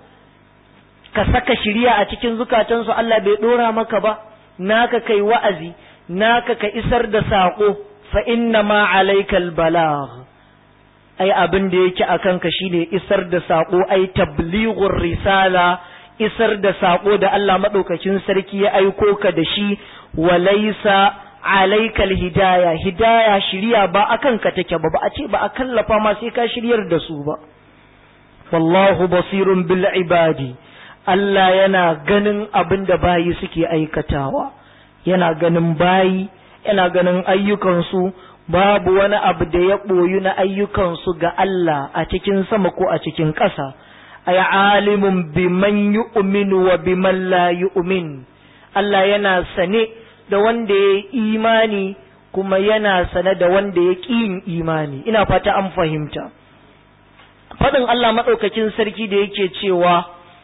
ka saka shirya a cikin zukatansu Allah bai dora maka ba naka kai wa'azi naka ka isar da saƙo fa inna ma alaikal balagh ai abin da yake akan ka shine isar da saƙo ai tablighur risala isar da saƙo da Allah madaukakin sarki ya aiko ka da shi walaisa alaikal hidaya hidaya shiriya ba akan ka take ba ba a ce ba a kallafa ma sai ka shiryar da su ba wallahu basirun bil ibadi Allah yana ganin abin da bayi suke aikatawa yana ganin bayi yana ganin ayyukansu babu wani abu da ya ɓoyu na ayyukansu ga Allah a cikin sama ko a cikin ƙasa ay alimun biman yu'minu wa biman la yu'min Allah yana sane da wanda ya imani kuma yana sane da wanda ya ƙi yin imani ina fata an fahimta faɗin Allah maɗaukakin sarki da yake cewa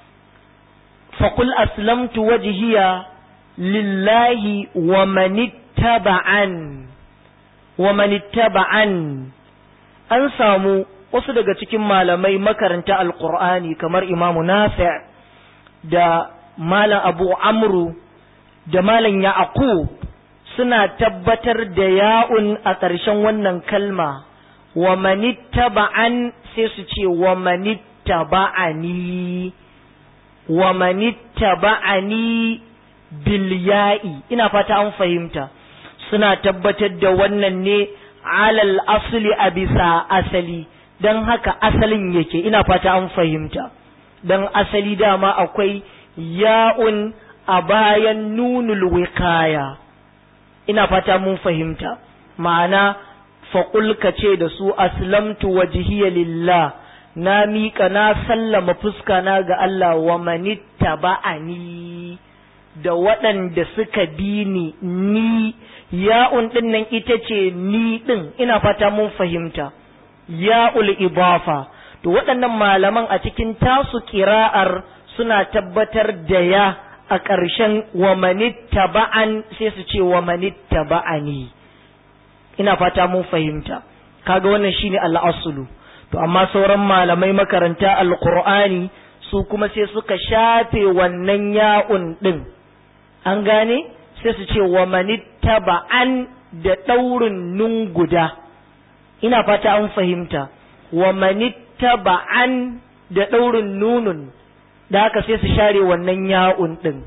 faƙul aslamtu wajhiya lillahi wa manittaba'an wa manittaba'an an samu wasu daga cikin malamai makaranta alqur'ani kamar imamu nafi' da malam abu amru da malam yaqub suna tabbatar da ya'un a ƙarshen wannan kalma wa manittaba'an sai su ce wa manittaba'ani wa manittaba'ani bil ya'i ina fata an fahimta suna tabbatar da wannan ne alal asli a bisa asali don haka asalin yake ina fata an fahimta don asali dama akwai ya'un a bayan nunul wikaya ina fata mun fahimta ma'ana faƙul ka ce da su aslamtu wajhiya lillah na miƙa na sallama fuska na ga Allah wa manitta ba'ani da waɗanda suka bi ni ni ya'un ɗin nan ita ce ni ɗin ina fata mun fahimta ya'ul ibafa to waɗannan malaman a cikin tasu ƙira'ar suna tabbatar da ya a ƙarshen wa manitta ba'an sai su ce wa manitta ba'ani ina fata mun fahimta kaga wannan shine al'asulu to amma sauran malamai makaranta alqur'ani su kuma sai suka shafe wannan ya'un din an gane sai su ce wa manittaba'an da daurin nun guda ina fata an fahimta wa manittaba'an da daurin nunun da haka sai su share wannan ya'un din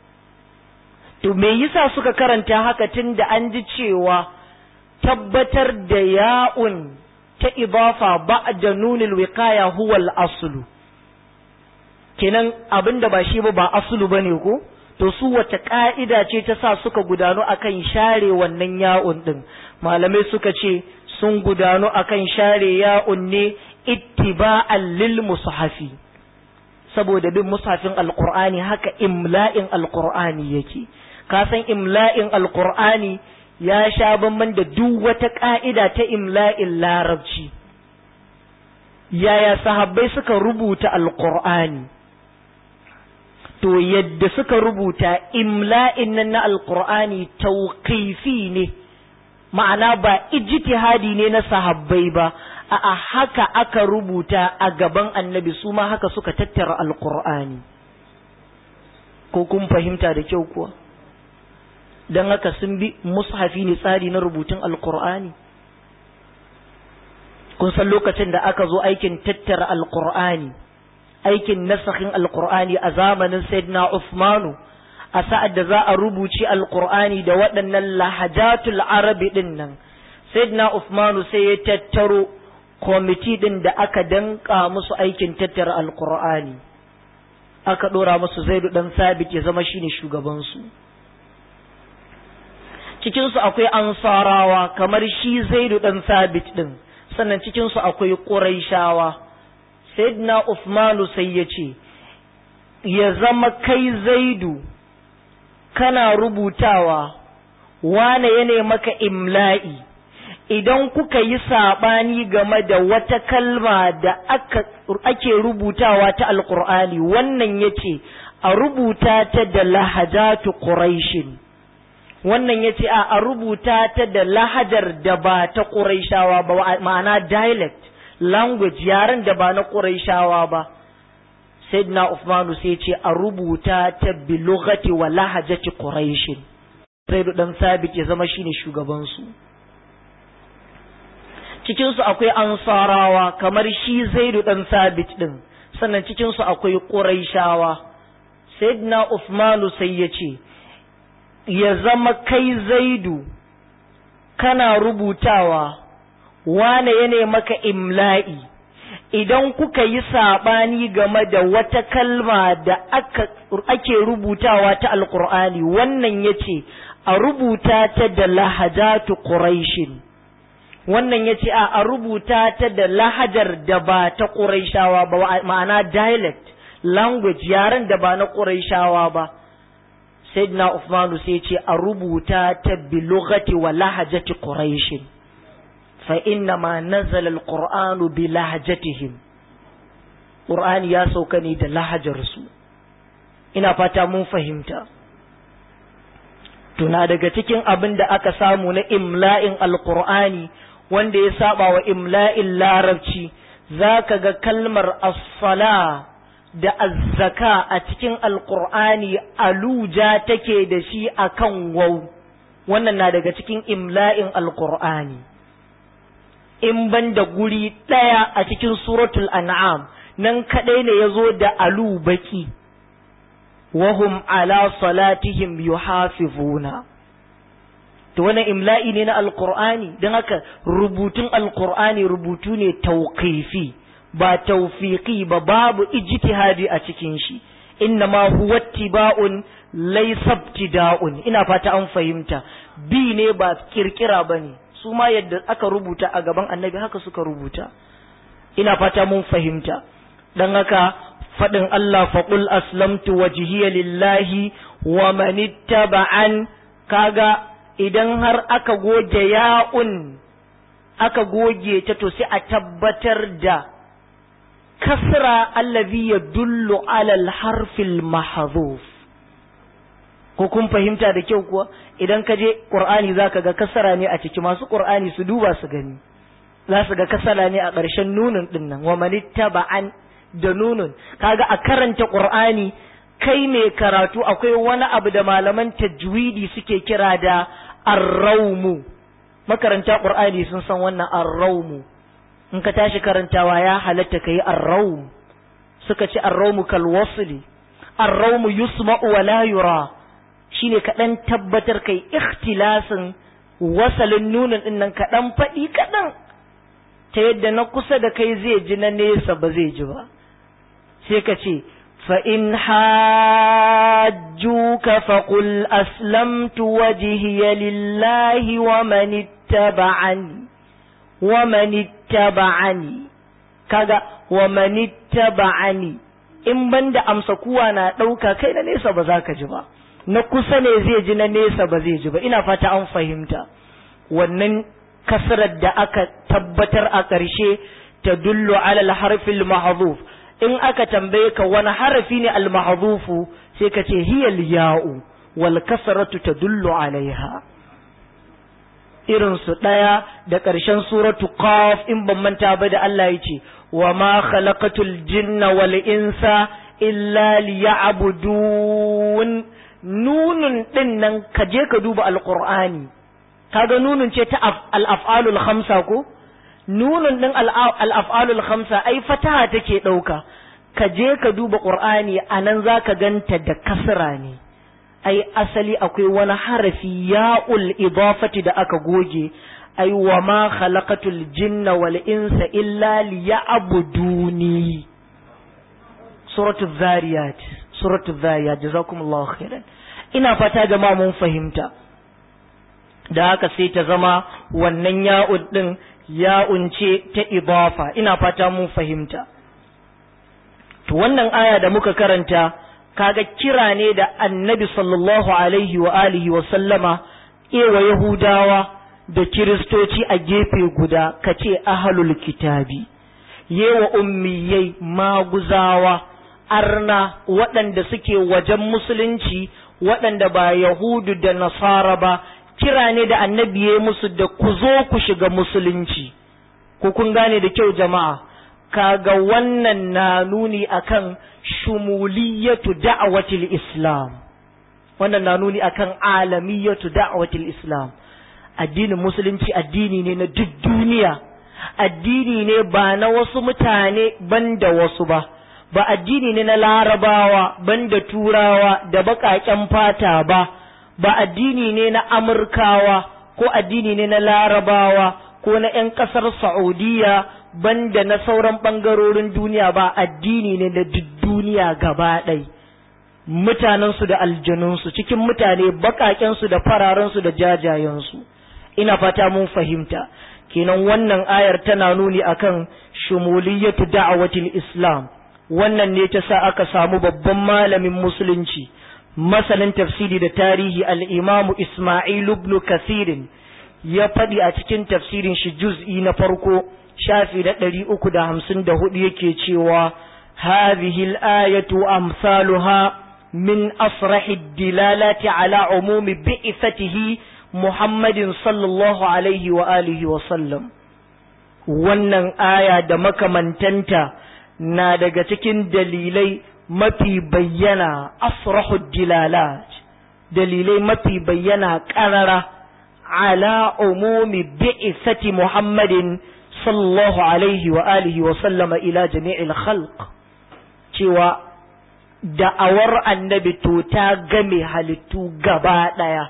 to me yasa suka karanta haka tun da an ji cewa tabbatar da ya'un ta idafa ba'da nunil wiqaya huwa al-aslu kenan abinda ba shi ba ba aslu bane ko to su wata ka'ida ce ta sa suka gudanu akan share wannan ya'un din malamai suka ce sun gudanu akan share ya'un ne ittiba'an lil mushafi saboda bin mushafin alqur'ani haka imla'in alqur'ani yake ka san imla'in alqur'ani ya sha bamban da duk wata ka'ida ta imla'in larabci yaya sahabbai suka rubuta alqur'ani to yadda suka rubuta imla'in nan na alqur'ani tauqifi ne ma'ana ba ijtihadi ne na sahabbai ba a haka aka rubuta a gaban annabi su ma haka suka tattara alqur'ani ko kun fahimta da kyau kuwa don haka sun bi mushafi ne tsari na rubutun alqur'ani kun san lokacin da aka zo aikin tattara alqur'ani aikin nasahin alqur'ani a zamanin sayyidina Uthmanu a sa'ad da za a rubuci alqur'ani da waɗannan lahajatul arabi din nan sayyidina Uthmanu sai ya tattaro kwamiti din da aka danka musu aikin tattara alqur'ani aka dora musu zaidu dan sabit ya zama shine shugabansu cikinsu akwai ansarawa kamar shi zaidu dan sabit din sannan cikinsu akwai ƙuraishawa sayyidina Uthmanu sai ya ce ya zama kai zaidu kana rubutawa wane ya maka imla'i idan kuka yi saɓani game da wata kalma da aka ake rubutawa ta alƙur'ani wannan ya ce a rubuta ta da lahajatu ƙuraishin wannan ya ce a rubuta ta da lahajar da ba ta ƙuraishawa ba ma'ana dialect language yaren da ba na ƙuraishawa ba sayyidina Uthmanu sai ce a rubuta ta bi lughati wa lahajati quraishin sai dan sabit ya zama shine shugaban su cikin su akwai ansarawa kamar shi zaidu dan sabit din sannan cikin su akwai quraishawa sayyidina Uthmanu sai ya ce ya zama kai zaidu kana rubutawa wane ya maka imla'i idan kuka yi saɓani game da wata kalma da aka, ake rubutawa ta alkur'ani wannan ya ce a rubuta ta da lahajatu ƙuraishin wannan ya ce a rubuta ta da lahajar da ba ta ƙuraishawa ba ma'ana dialect language yaren da ba na ƙuraishawa ba sayyidina Uthmanu sai ce a rubuta ta bi lughati wa lahajati quraishin فإنما نزل القرآن بلهجتهم قرآن يا سوكني da lahajarsu ina fata mun fahimta tuna daga cikin abin da aka samu na imla'in alqur'ani wanda ya saba wa imla'in larabci zaka ga kalmar as-sala da az-zaka a cikin alqur'ani aluja take da shi akan waw wannan na daga cikin imla'in alqur'ani in ban da guri ɗaya a cikin suratul an'am nan kaɗai ne ya zo da alu baki wahum ala salatihim yuhafizuna to wannan imla'i ne na alqur'ani don haka rubutun alqur'ani rubutu ne tauqifi ba tawfiqi ba babu ijtihadi a cikin shi innama huwa ittiba'un laysa ibtida'un ina fata an fahimta bi ne ba kirkira bane su ma yadda aka rubuta a gaban annabi haka suka rubuta ina fata mun fahimta dan haka faɗin Allah faƙul aslamtu wajhiya lillahi wa manittaba'an kaga idan har aka goge ya'un aka goge ta to sai a tabbatar da kasra allazi yadullu ala al-harfil mahdhuf ko kun fahimta da kyau kuwa idan ka je qur'ani zaka ga kasara ne a ciki masu qur'ani su duba su gani za su ga kasara ne a ƙarshen nunun dinnan wa manittaba'an da nunun kaga a karanta qur'ani kai mai karatu akwai wani abu da malaman tajwidi suke kira da arraumu makaranta qur'ani sun san wannan arraumu in ka tashi karantawa ya halatta kai arraum suka ce arraumu kal wasli arraumu yusma'u wa la yura shine kaɗan tabbatar kai ikhtilasin wasalin nunin din nan kaɗan faɗi kaɗan ta yadda na kusa da kai zai ji na nesa ba zai ji ba sai ka ce فإن حاجوك فقل أسلمت وجهي لله ومن اتبعني ومن اتبعني kaga wa manittaba'ani in banda amsa kuwa na ɗauka kai na nesa ba za ka ji ba na kusa ne zai ji na nesa ba zai ji ba ina fata an fahimta wannan kasrar da aka tabbatar a ƙarshe ta dullu alal harfil mahzuf in aka tambaye ka wani harafi ne al mahzufu sai ka ce hiyal ya'u wal kasratu tadullu alaiha irin su ɗaya da ƙarshen suratu qaf in ban manta ba da Allah ya ce wa ma khalaqatul jinna wal insa illa liya'budun nunun din nan ka je ka duba alqur'ani kaga nunun ce ta al-af'alul khamsa ko nunun din al-af'alul khamsa ai fataha take dauka ka je ka duba qur'ani anan zaka ganta da kasra ne ai asali akwai wani harafi ya'ul idafati da aka goge ai wa ma khalaqatul jinna wal insa illa liya'buduni suratul zariyat suratul zariyat jazakumullahu khairan ina fata jama'a mun fahimta da haka sai ta zama wannan ya'ud din ya'un ce ta idafa ina fata mun fahimta to wannan aya da muka karanta kaga kira ne da annabi sallallahu alaihi wa alihi wa sallama ewa yahudawa da kiristoci a gefe guda ka ce ahalul kitabi yewa ummiyai maguzawa arna waɗanda suke wajen musulunci waɗanda ba yahudu da nasara ba kira ne da annabi ya musu da ku zo ku shiga musulunci ku kun gane da kyau jama'a kaga wannan na nuni akan shumuliyatu da'watil islam wannan na nuni akan alamiyatu da'watil islam addinin musulunci addini ne na duk duniya addini ne ba na wasu mutane banda wasu ba ba addini ne na larabawa banda turawa da baƙaƙen fata ba ba addini ne na amurkawa ko addini ne na larabawa ko na 'yan ƙasar saudiya banda na sauran ɓangarorin duniya ba addini ne na duk duniya gaba ɗai mutanensu da aljanunsu cikin mutane baƙaƙensu da fararensu da jajayensu ina fata mun fahimta kenan wannan ayar tana nuni akan shumuliyatu da'awatil islam wannan ne ta sa aka samu babban malamin musulunci masanin tafsiri da tarihi al-imamu isma'il ibn kasirin ya faɗi a cikin tafsirin shi juz'i na farko shafi na ɗari uku da hamsin da hudu yake cewa hadhihi al-ayatu amsaluha min asrahi dilalati ala umumi bi'ithatihi muhammadin sallallahu alaihi wa alihi wa sallam wannan aya da makamantanta na daga cikin dalilai mafi bayyana asrahu dilalat dalilai mafi bayyana ƙarara ala umumi bi'ithati muhammadin sallallahu alaihi wa alihi wa sallama ila jami'il khalq cewa da'awar annabi to ta game halittu gaba ɗaya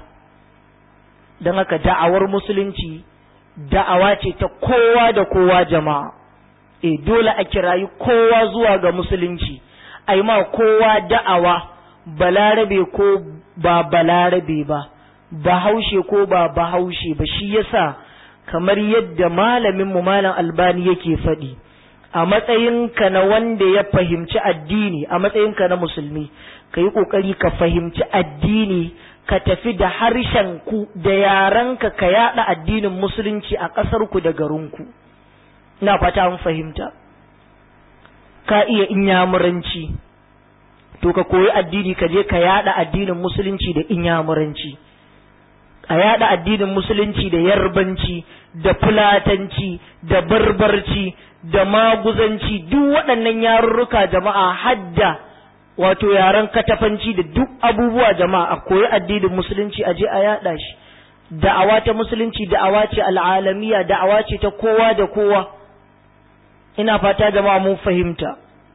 don haka da'awar musulunci da'awa ce ta kowa da kowa jama'a e dole a kirayi kowa zuwa ga musulunci a yi ma kowa da'awa balarabe ko ba balarabe ba bahaushe ko ba bahaushe ba shi yasa kamar yadda malaminmu malam albani yake faɗi a matsayinka na wanda ya fahimci addini a matsayinka na musulmi ka yi ƙoƙari ka fahimci addini ka tafi da harshenku da yarenka ka yaɗa addinin musulunci a ƙasarku da garinku ina fata an fahimta ka iya inyamuranci to ka koyi addini ka je ka yaɗa addinin musulunci da inyamuranci a yaɗa addinin musulunci da yarbanci da fulatanci da barbarci da maguzanci duk waɗannan yarurruka jama'a hadda wato yaren katafanci da duk abubuwa jama'a a koyi addinin musulunci a je a yaɗa shi da'awa ta musulunci da'awa ce al'alamiya da'awa ce ta kowa da kowa ina fata jama'a mun fahimta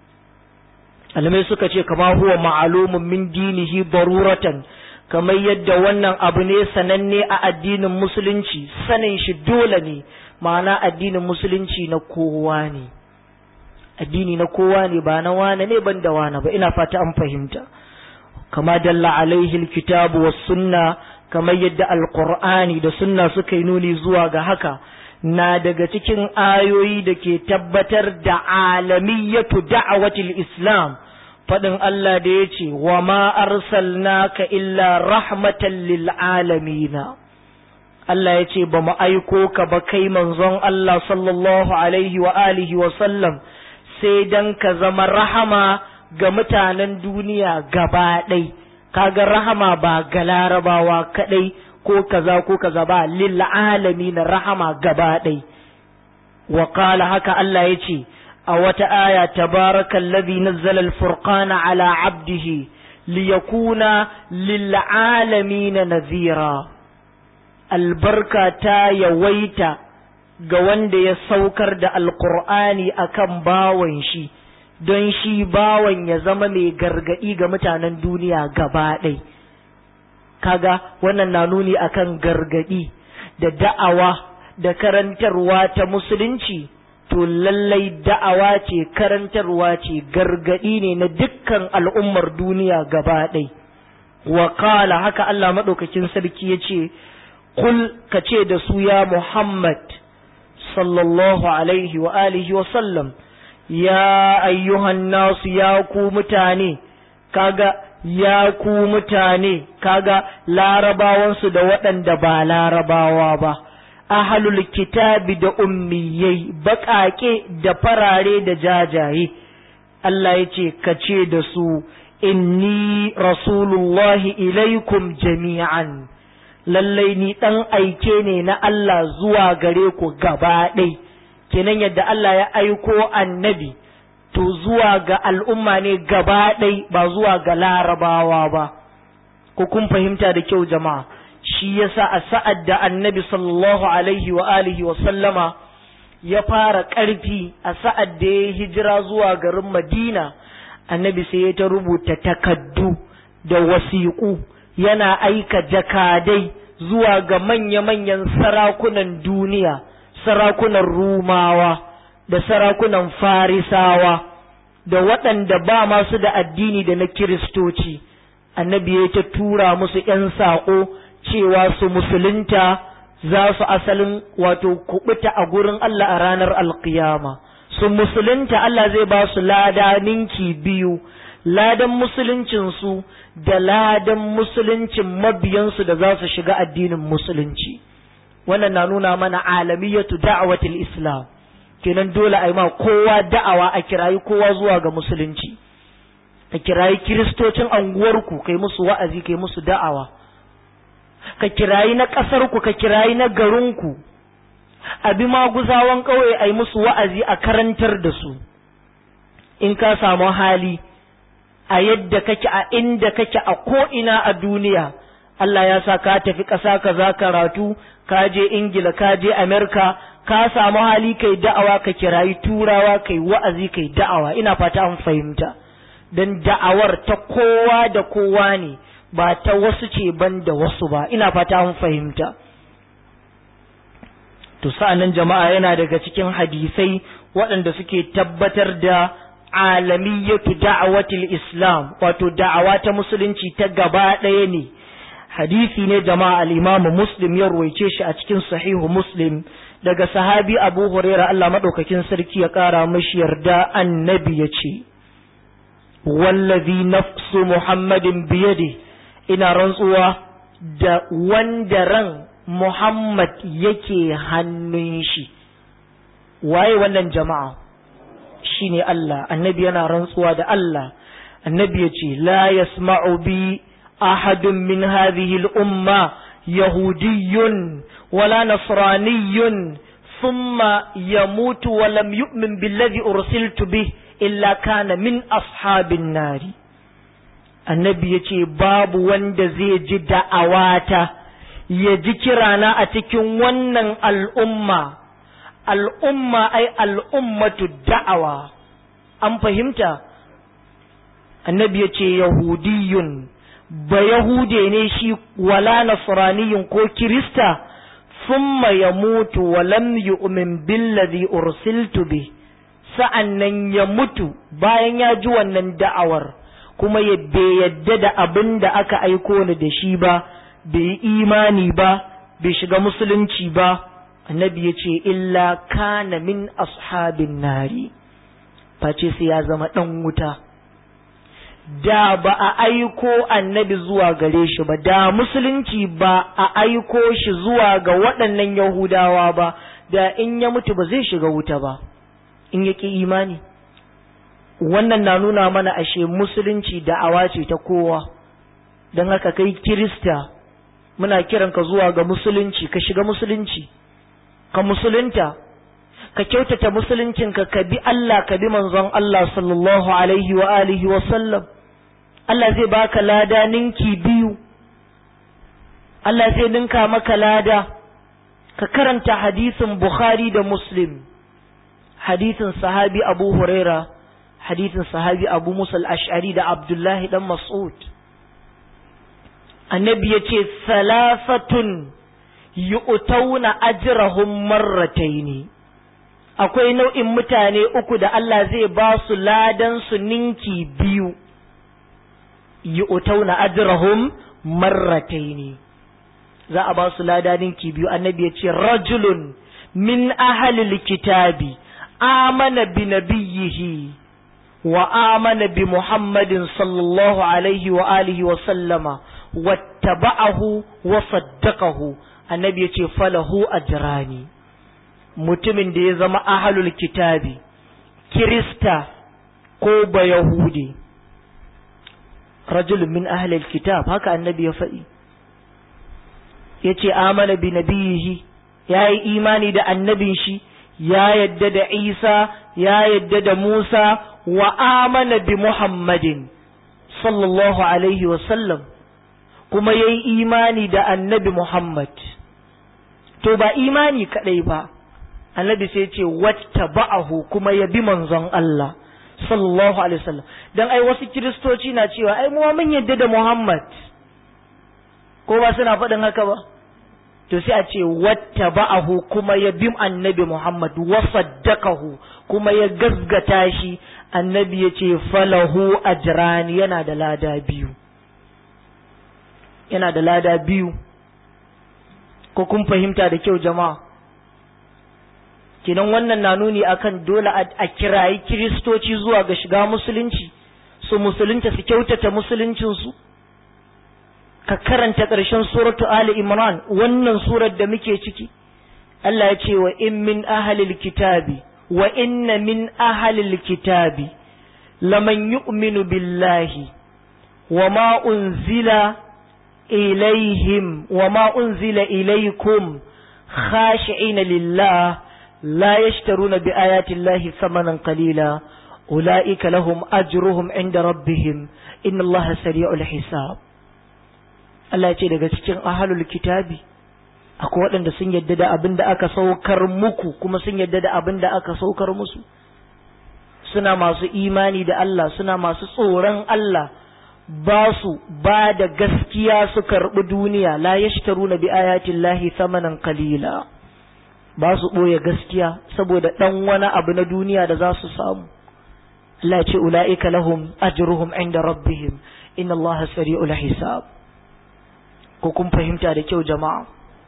alamai suka ce kama huwa ma'alumun min dinihi baruratan kamar yadda wannan abu ne sananne a addinin musulunci sanin shi dole ne ma'ana addinin musulunci na kowa ne addini na kowa ne ba na wane ne ban da wane ba ina fata an fahimta kama dalla alaihi alkitabu was sunna kamar yadda alqur'ani da sunna suka yi nuni zuwa ga haka na daga cikin ayoyi da ke tabbatar da alamiyatu da'awatil islam faɗin Allah da ya ce wa ma arsalnaka illa rahmatan lil alamina Allah ya ce ba mu aiko ka ba kai manzon Allah sallallahu alaihi wa alihi wa sallam sai dan ka zama rahama ga mutanen duniya gaba ɗai kaga rahama ba ga larabawa kaɗai ko kaza ko kaza ba lil na rahama gaba ɗai wa qala haka Allah ya ce a wata aya tabarakal ladhi nazzala al-furqana ala 'abdihi liyakuna lil alamin nadhira albarka ta yawaita ga wanda ya saukar da alqur'ani akan bawan shi don shi bawan ya zama mai gargadi ga mutanen duniya gaba ɗaya kaga wannan na nuni akan gargadi da da'awa da karantarwa ta musulunci to lallai da'awa ce karantarwa ce gargadi ne na dukkan al'ummar duniya gaba ɗai wa kala haka Allah maɗaukakin sarki ya ce kul ka ce da su ya Muhammad sallallahu alaihi wa alihi wa sallam ya ayyuhan nasu ya ku mutane kaga ya ku mutane kaga larabawansu da waɗanda ba larabawa ba ahalul kitabi da ummiyai baƙaƙe da farare da jajaye Allah ya ce ka ce da su inni rasulullahi ilaikum jami'an lallai ni ɗan aike ne na Allah zuwa gare ku gaba ɗai kenan yadda Allah ya aiko annabi to zuwa ga al'umma ne gaba ɗai ba zuwa ga larabawa ba, ko kun fahimta da kyau jama'a, shi yasa a sa'ad da annabi sallallahu alaihi wa alihi wa sallama ya fara ƙarfi a sa'ad da ya hijira zuwa garin Madina, annabi sai ya ta rubuta takaddu da wasiƙu yana aika jakadai zuwa ga manya-manyan sarakunan duniya, sarakunan Rumawa. da sarakunan farisawa da waɗanda ba masu da addini da na kiristoci annabi ya ta tura musu ‘yan saƙo cewa su musulunta za su asalin wato kubuta a gurin Allah a ranar alkiyama su musulunta Allah zai ba su lada ninki biyu ladan musuluncinsu da ladan musuluncin mabiyansu da za su shiga addinin musulunci wannan na nuna mana alamiyatu da'awatul islam kenan dole a yi ma kowa da'awa a kirayi kowa zuwa ga musulunci ka kirayi kiristocin anguwarku kai musu wa'azi kai musu da'awa ka kirayi na ƙasarku ka kirayi na garinku abi maguzawan ƙauye a yi musu wa'azi a karantar da su in ka samu hali a yadda kake a inda kake a ko'ina a duniya Allah ya sa ka tafi ƙasa ka za karatu ka je Ingila ka je Amerika ka samu hali kai da'awa ka kirayi turawa kai wa'azi kai da'awa ina fata an fahimta don da'awar ta kowa da kowa ne ba ta wasu ce ban da wasu ba ina fata an fahimta to sa'annan jama'a yana daga cikin hadisai waɗanda suke tabbatar da alamiyatu da'awatil islam wato da'awa ta musulunci ta gaba ɗaya ne hadisi ne jama'a al-imamu muslim ya ruwaice shi a cikin sahihu muslim daga sahabi abu huraira Allah maɗaukakin sarki ya ƙara mashi yarda annabi ya ce wallazi nafsu muhammadin biyade ina rantsuwa da wanda ran muhammad yake hannun shi waye wannan jama'a shine Allah annabi yana rantsuwa da Allah annabi ya ce la yasma'u bi ahadun min hadhihi al-umma yahudiyyun ولا نصراني ثم يموت ولم يؤمن بالذي أرسلت به إلا كان من أصحاب النار annabi ya ce babu wanda zai ji da'awata ya ji kirana a cikin wannan al'umma al'umma ai al'ummatu da'awa an fahimta annabi ya ce yahudiyun ba yahude ne shi wala nasraniyun ko kirista ثم يموت ولم يؤمن بالذي أرسلت به sa'an nan ya mutu bayan ya ji wannan da'awar kuma ya bai yadda da abin da aka aiko ni da shi ba bai yi imani ba bai shiga musulunci ba annabi ya ce illa kana min ashabin nari face sai ya zama ɗan wuta da ba a aiko annabi zuwa gare shi ba da musulunci ba a aiko shi zuwa ga waɗannan yahudawa ba da in ya mutu ba zai shiga wuta ba in ya ƙi imani wannan na nuna mana ashe musulunci da'awa ce ta kowa don haka kai kirista muna kiranka zuwa ga musulunci ka shiga musulunci ka musulunta ka kyautata musuluncinka ka bi Allah ka bi manzon Allah sallallahu alaihi wa alihi wa sallam Allah zai baka lada ninki biyu Allah zai ninka maka lada ka karanta hadisin Bukhari da Muslim hadisin sahabi Abu Huraira hadisin sahabi Abu Musa al-Ash'ari da Abdullahi dan Mas'ud annabi ya ce salasatun yu'tauna ajrahum marrataini akwai nau'in mutane uku da Allah zai ba su ladan su ninki biyu yu'tauna ajrahum marrataini za a ba su lada ninki biyu annabi ya ce rajulun min ahlil kitabi amana bi nabiyhi wa amana bi muhammadin sallallahu alaihi wa alihi wa sallama wattaba'ahu wa saddaqahu annabi ya ce falahu ajrani mutumin da ya zama ahalul kitabi kirista ko ba yahudi rajulun min ahalul kitab haka annabi ya faɗi ya ce amana bi nabiyihi ya yi imani da annabin shi ya yadda da isa ya yadda da musa wa amana bi muhammadin sallallahu alaihi wasallam kuma ya yi imani da annabi muhammad to ba imani kaɗai ba annabi sai ce wata ba'ahu kuma ya bi manzon Allah sallallahu alaihi wasallam dan ai wasu kiristoci na cewa ai mu mun yadda da Muhammad ko ba suna faɗin haka ba to sai a ce wata ba'ahu kuma ya bi annabi Muhammad wa saddaqahu kuma ya gazgata shi annabi ya ce falahu ajran yana da lada biyu yana da lada biyu ko kun fahimta da kyau jama'a kenan wannan na nuni akan dole a kirayi kiristoci zuwa ga shiga musulunci su musulunta su kyautata musuluncinsu ka karanta ƙarshen suratu Ali Imran wannan surar da muke ciki Allah ya ce wa in min ahalil kitabi wa inna min ahalil kitabi laman yu'minu billahi wa ma unzila ilaihim wa ma unzila ilaikum khashi'ina lillah لا يشترون بآيات الله ثمنا قليلا أولئك لهم أجرهم عند ربهم إن الله سريع الحساب Allah ya ce daga cikin ahalul kitabi akwai waɗanda sun yadda da abin da aka saukar muku kuma sun yadda da abin da aka saukar musu suna masu imani da Allah suna masu tsoron Allah ba su ba da gaskiya su karɓi duniya la yashtaruna bi ayatillahi thamanan qalila ba su ɓoye gaskiya saboda ɗan wani abu na duniya da za su samu Allah ce ula'ika lahum ajruhum inda rabbihim inna Allah sari'ul hisab ko kun fahimta da kyau jama'a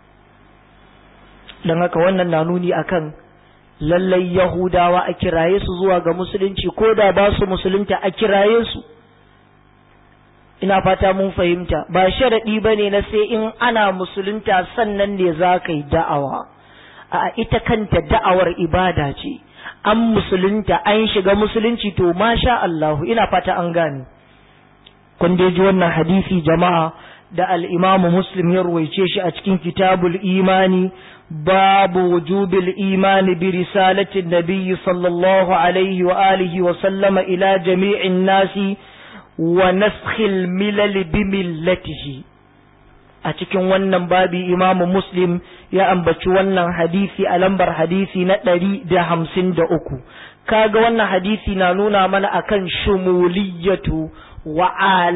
dan haka wannan na nuni akan lallai yahudawa a kiraye su zuwa ga musulunci ko da ba su musulunta a kiraye su ina fata mun fahimta ba sharaɗi ba ne na sai in ana musulunta sannan ne za ka yi da'awa a ita kanta da'awar ibada ce an musulunta an shiga musulunci to masha Allahu ina fata an gane kun dai ji wannan hadisi jama'a da al-Imam Muslim ya ruwaice shi a cikin kitabul imani babu wujubil imani bi risalati nabiyyi sallallahu alaihi wa alihi wa sallama ila jami'in nasi wa naskhil milal bi millatihi a cikin wannan babi imamu muslim ya ambaci wannan hadisi a lambar hadisi na ɗari da hamsin da uku kaga wannan hadisi na nuna mana akan shumuliyatu wa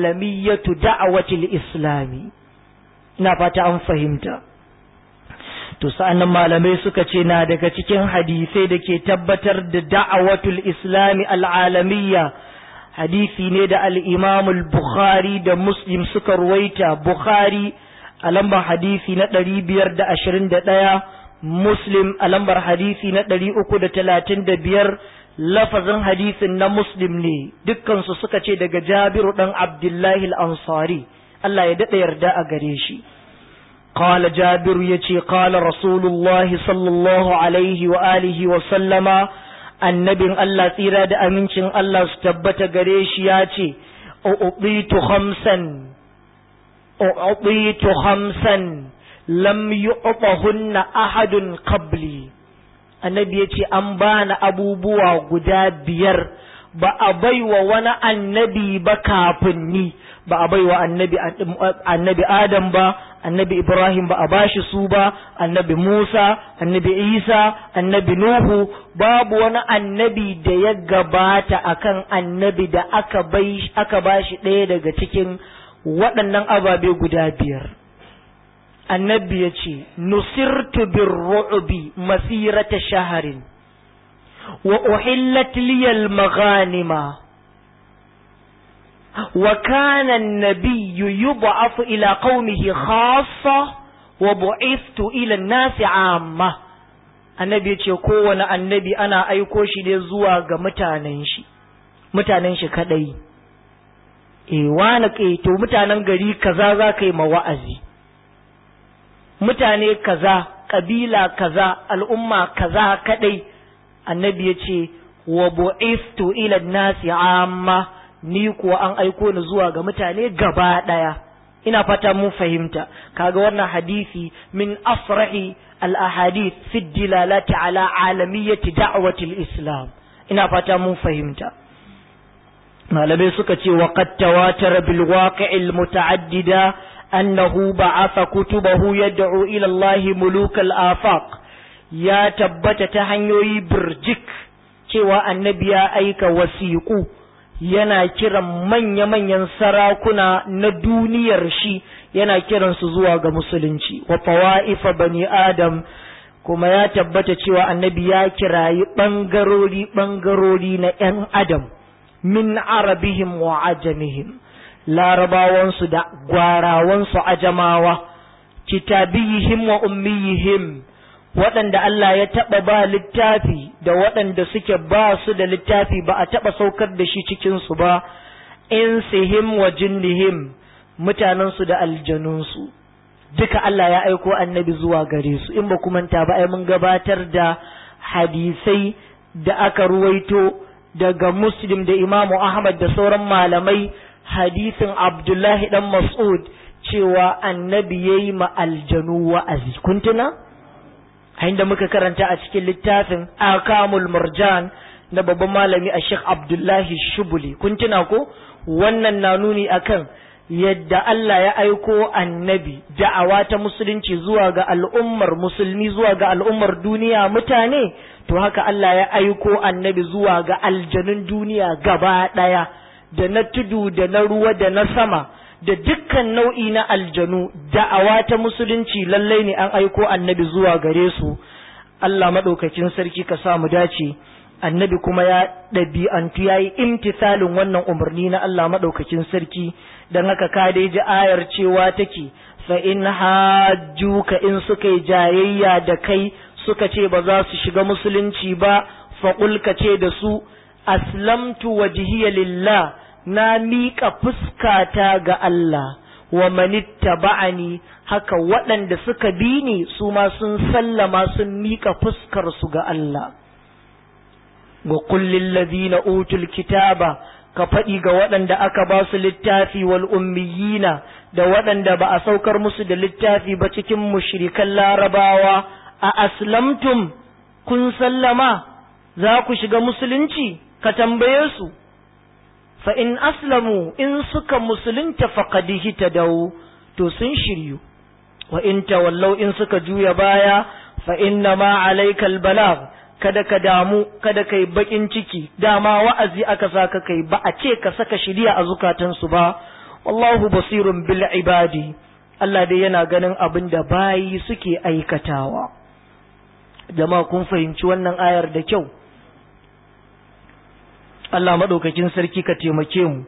alamiyatu da'awatil islami ina fata an fahimta to sa'annan malamai suka ce na daga cikin hadisai da ke tabbatar da da'awatul islami al'alamiyya hadisi ne da al'imamul bukhari da muslim suka ruwaita bukhari a lambar hadisi na ɗari biyar da ashirin da ɗaya muslim a lambar hadisi na ɗari uku da talatin da biyar lafazin hadisin na muslim ne dukkansu suka ce daga jabiru ɗan abdullahi al'ansari Allah ya daɗa yarda a gare shi قال جابر يتي قال رسول الله صلى الله عليه وآله وسلم annabin Allah tsira da amincin Allah su tabbata gare shi ya ce, Uɓitu hamsan, uɓitu hamsan, lam yi hunna ahadun qabli. Annabi ya ce, An bani abubuwa guda biyar, ba a baiwa wani annabi ba kafin ni, ba a baiwa annabi Adam ba, annabi Ibrahim ba a bashi su ba, annabi Musa, annabi Isa, annabi Nuhu, babu wani annabi da ya gabata akan annabi da aka bai aka bashi ɗaya daga cikin waɗannan ababe guda biyar. Annabi ya ce, Nusirtu bin ru'ubi masirata shaharin, wa uhillat liyal maghanima. وكان النبي يبعث إلى قومه خاصة وبعثت إلى الناس عامة annabi ya ce kowane annabi ana aiko shi ne zuwa ga mutanen shi mutanen shi kadai e wani ke to mutanen gari kaza za ka yi wa'azi mutane kaza kabila kaza al'umma kaza kadai annabi ya ce wa bu'iftu ila nasi amma ni kuwa an aiko ni zuwa ga mutane gaba ɗaya ina fata mun fahimta kaga wannan hadisi min afrahi al ahadith fi dilalati ala alamiyyati da'wati al islam ina fata mun fahimta malamai suka ce wa qad tawatara bil waqi'i al muta'addida annahu ba'atha kutubahu yad'u ila Allah muluk al afaq ya tabbata ta hanyoyi birjik cewa annabi ya aika wasiqu yana kiran manya-manyan sarakuna na duniyar shi yana kiransu zuwa ga musulunci wa fawa'ifa bani adam kuma ya tabbata cewa annabi ya kirayi ɓangarori ɓangarori na ‘yan adam min arabihim wa ajamihim larabawansu da gwarawansu ajamawa kitabiyihim wa ummiyihim waɗanda Allah ya taɓa ba littafi da waɗanda suke ba su da littafi ba a taɓa saukar da shi cikinsu ba, insihim wa jinnihim mutanensu da aljanunsu. Duka Allah ya aiko annabi zuwa gare su, in ba manta ba ai mun gabatar da hadisai da aka ruwaito daga Muslim da Imamu Ahmad da sauran malamai hadisin Abdullahi ɗan Mas'ud cewa annabi ya yi ma aljanu wa'azi. Kun tuna? inda muka karanta a cikin littafin akamul murjan na babban malami a Sheikh Abdullahi Shubuli kun tuna ko wannan na nuni akan yadda Allah ya aiko annabi da'awa ta musulunci zuwa ga al'ummar musulmi zuwa ga al'ummar duniya mutane to haka Allah ya aiko annabi zuwa ga aljanun duniya gaba ɗaya da na tudu da na ruwa da na sama da dukkan nau'i na aljanu da'awa ta musulunci lallai ne an aiko annabi zuwa gare su Allah maɗaukakin sarki ka sa mu dace annabi kuma ya ɗabi'antu ya yi imtisalin wannan umarni na Allah maɗaukakin sarki don haka ka dai ji ayar cewa take fa in hajjuka in suka yi jayayya da kai suka ce ba za su shiga musulunci ba fa ka ce da su aslamtu wajhiya lillah na miƙa fuskata ga Allah wa manitta ba'ani haka waɗanda suka bi ni su ma sun sallama sun miƙa fuskarsu ga Allah. Ga kullin ladina utul kitaba ka faɗi ga waɗanda aka ba su littafi wal ummiyina da waɗanda ba a saukar musu da littafi ba cikin mushrikan larabawa a aslamtum kun sallama za ku shiga musulunci ka tambaye su. fa in aslamu in suka musulunta faqad dawo to sun shiryu wa in tawallau in suka juya baya fa inna ma alaikal balagh kada ka damu kada kai bakin ciki dama wa'azi aka saka kai ba a ce ka saka shiriya a zukatansu ba wallahu basirun bil ibadi Allah dai yana ganin abin da bayi suke aikatawa jama'a kun fahimci wannan ayar da kyau Allah maɗaukakin sarki ka taimake mu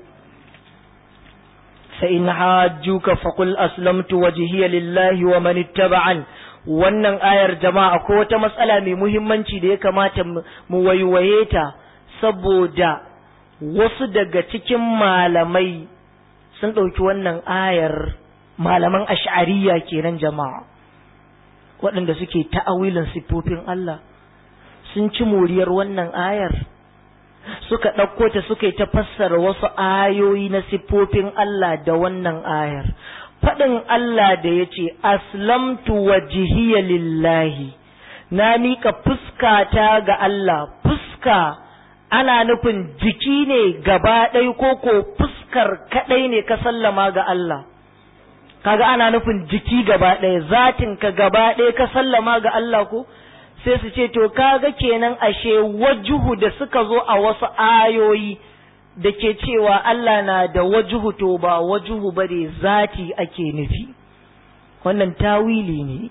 fa in hajjuka faqul aslamtu wajhiya lillahi wa man ittaba'an wannan ayar jama'a ko wata matsala mai muhimmanci da ya kamata mu waiwaye ta saboda wasu daga cikin malamai sun ɗauki wannan ayar malaman ash'ariya kenan jama'a waɗanda suke ta'awilin siffofin Allah sun ci moriyar wannan ayar suka ɗauko ta suka yi ta fassara wasu ayoyi na siffofin Allah da wannan ayar faɗin Allah da ya ce aslamtu wajhiya lillahi na miƙa fuskata ga Allah fuska ana nufin jiki ne gaba ɗaya ko ko fuskar kaɗai ne ka sallama ga Allah kaga ana nufin jiki gaba ɗaya zatin ka gaba ɗaya ka sallama ga Allah ko sai su ce to kaga kenan ashe wajuhu da suka zo a wasu ayoyi da ke cewa Allah na da wajuhu to ba wajuhu ba ne zati ake nufi wannan tawili ne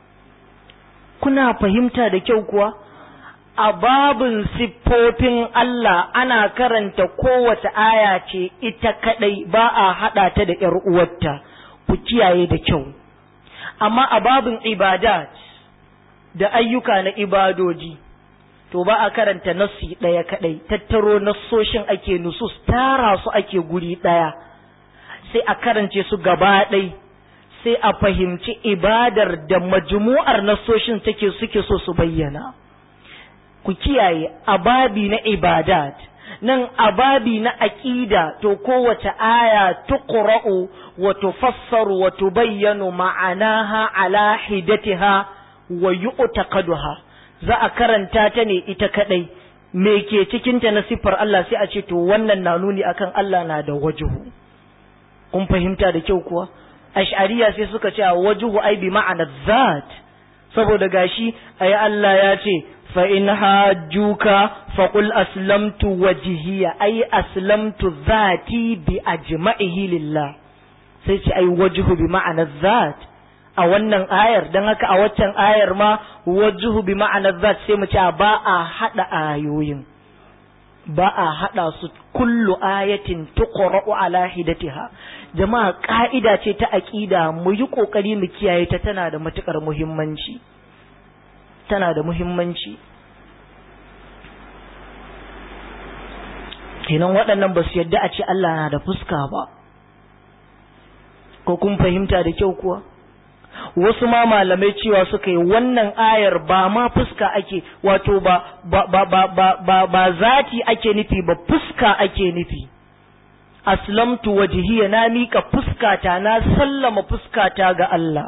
kuna fahimta da kyau kuwa a babin siffofin Allah ana karanta kowace aya ce ita kadai ba a haɗa ta da ‘yar uwarta ku kiyaye da kyau amma a babin ibadat da ayyuka na ibadoji to ba a karanta nassi ɗaya kaɗai tattaro nassoshin ake nusus tara su ake guri ɗaya sai a karance su gaba ɗai sai a fahimci ibadar da majmu'ar nassoshin take suke so su bayyana ku kiyaye ababi na ibadat nan ababi na aqida to kowace aya tuqra'u wa tufassaru wa tubayyanu ma'anaha ala hidatiha wa yu'taqaduha za a karanta ta ne ita kadai me ke cikin ta na siffar Allah sai a ce to wannan na nuni akan Allah na da wajuhu kun fahimta da kyau kuwa ash'ariya sai suka ce wajuhu ai bi ma'ana zat saboda gashi ai Allah ya ce fa in hajjuka faqul aslamtu wajhiya ai aslamtu zati bi ajma'ihi lillah sai ce ai wajhu bi ma'ana zat a wannan ayar don haka a waccan ayar ma wajuhu bi ma'anar zat sai mu ce ba a haɗa ayoyin ba a haɗa su kullu ayatin tuqra'u ala hidatiha jama'a ka'ida ce ta aqida mu yi kokari mu kiyaye ta tana da matukar muhimmanci tana da muhimmanci kenan waɗannan ba su yadda a ce Allah na da fuska ba ko kun fahimta da kyau kuwa wasu ma malamai cewa suka yi wannan ayar ba ma fuska ake wato ba ba ba ba ba ba, ba zati ake nufi ba fuska ake nufi aslamtu wajhiya na mika fuskata na sallama fuskata ga Allah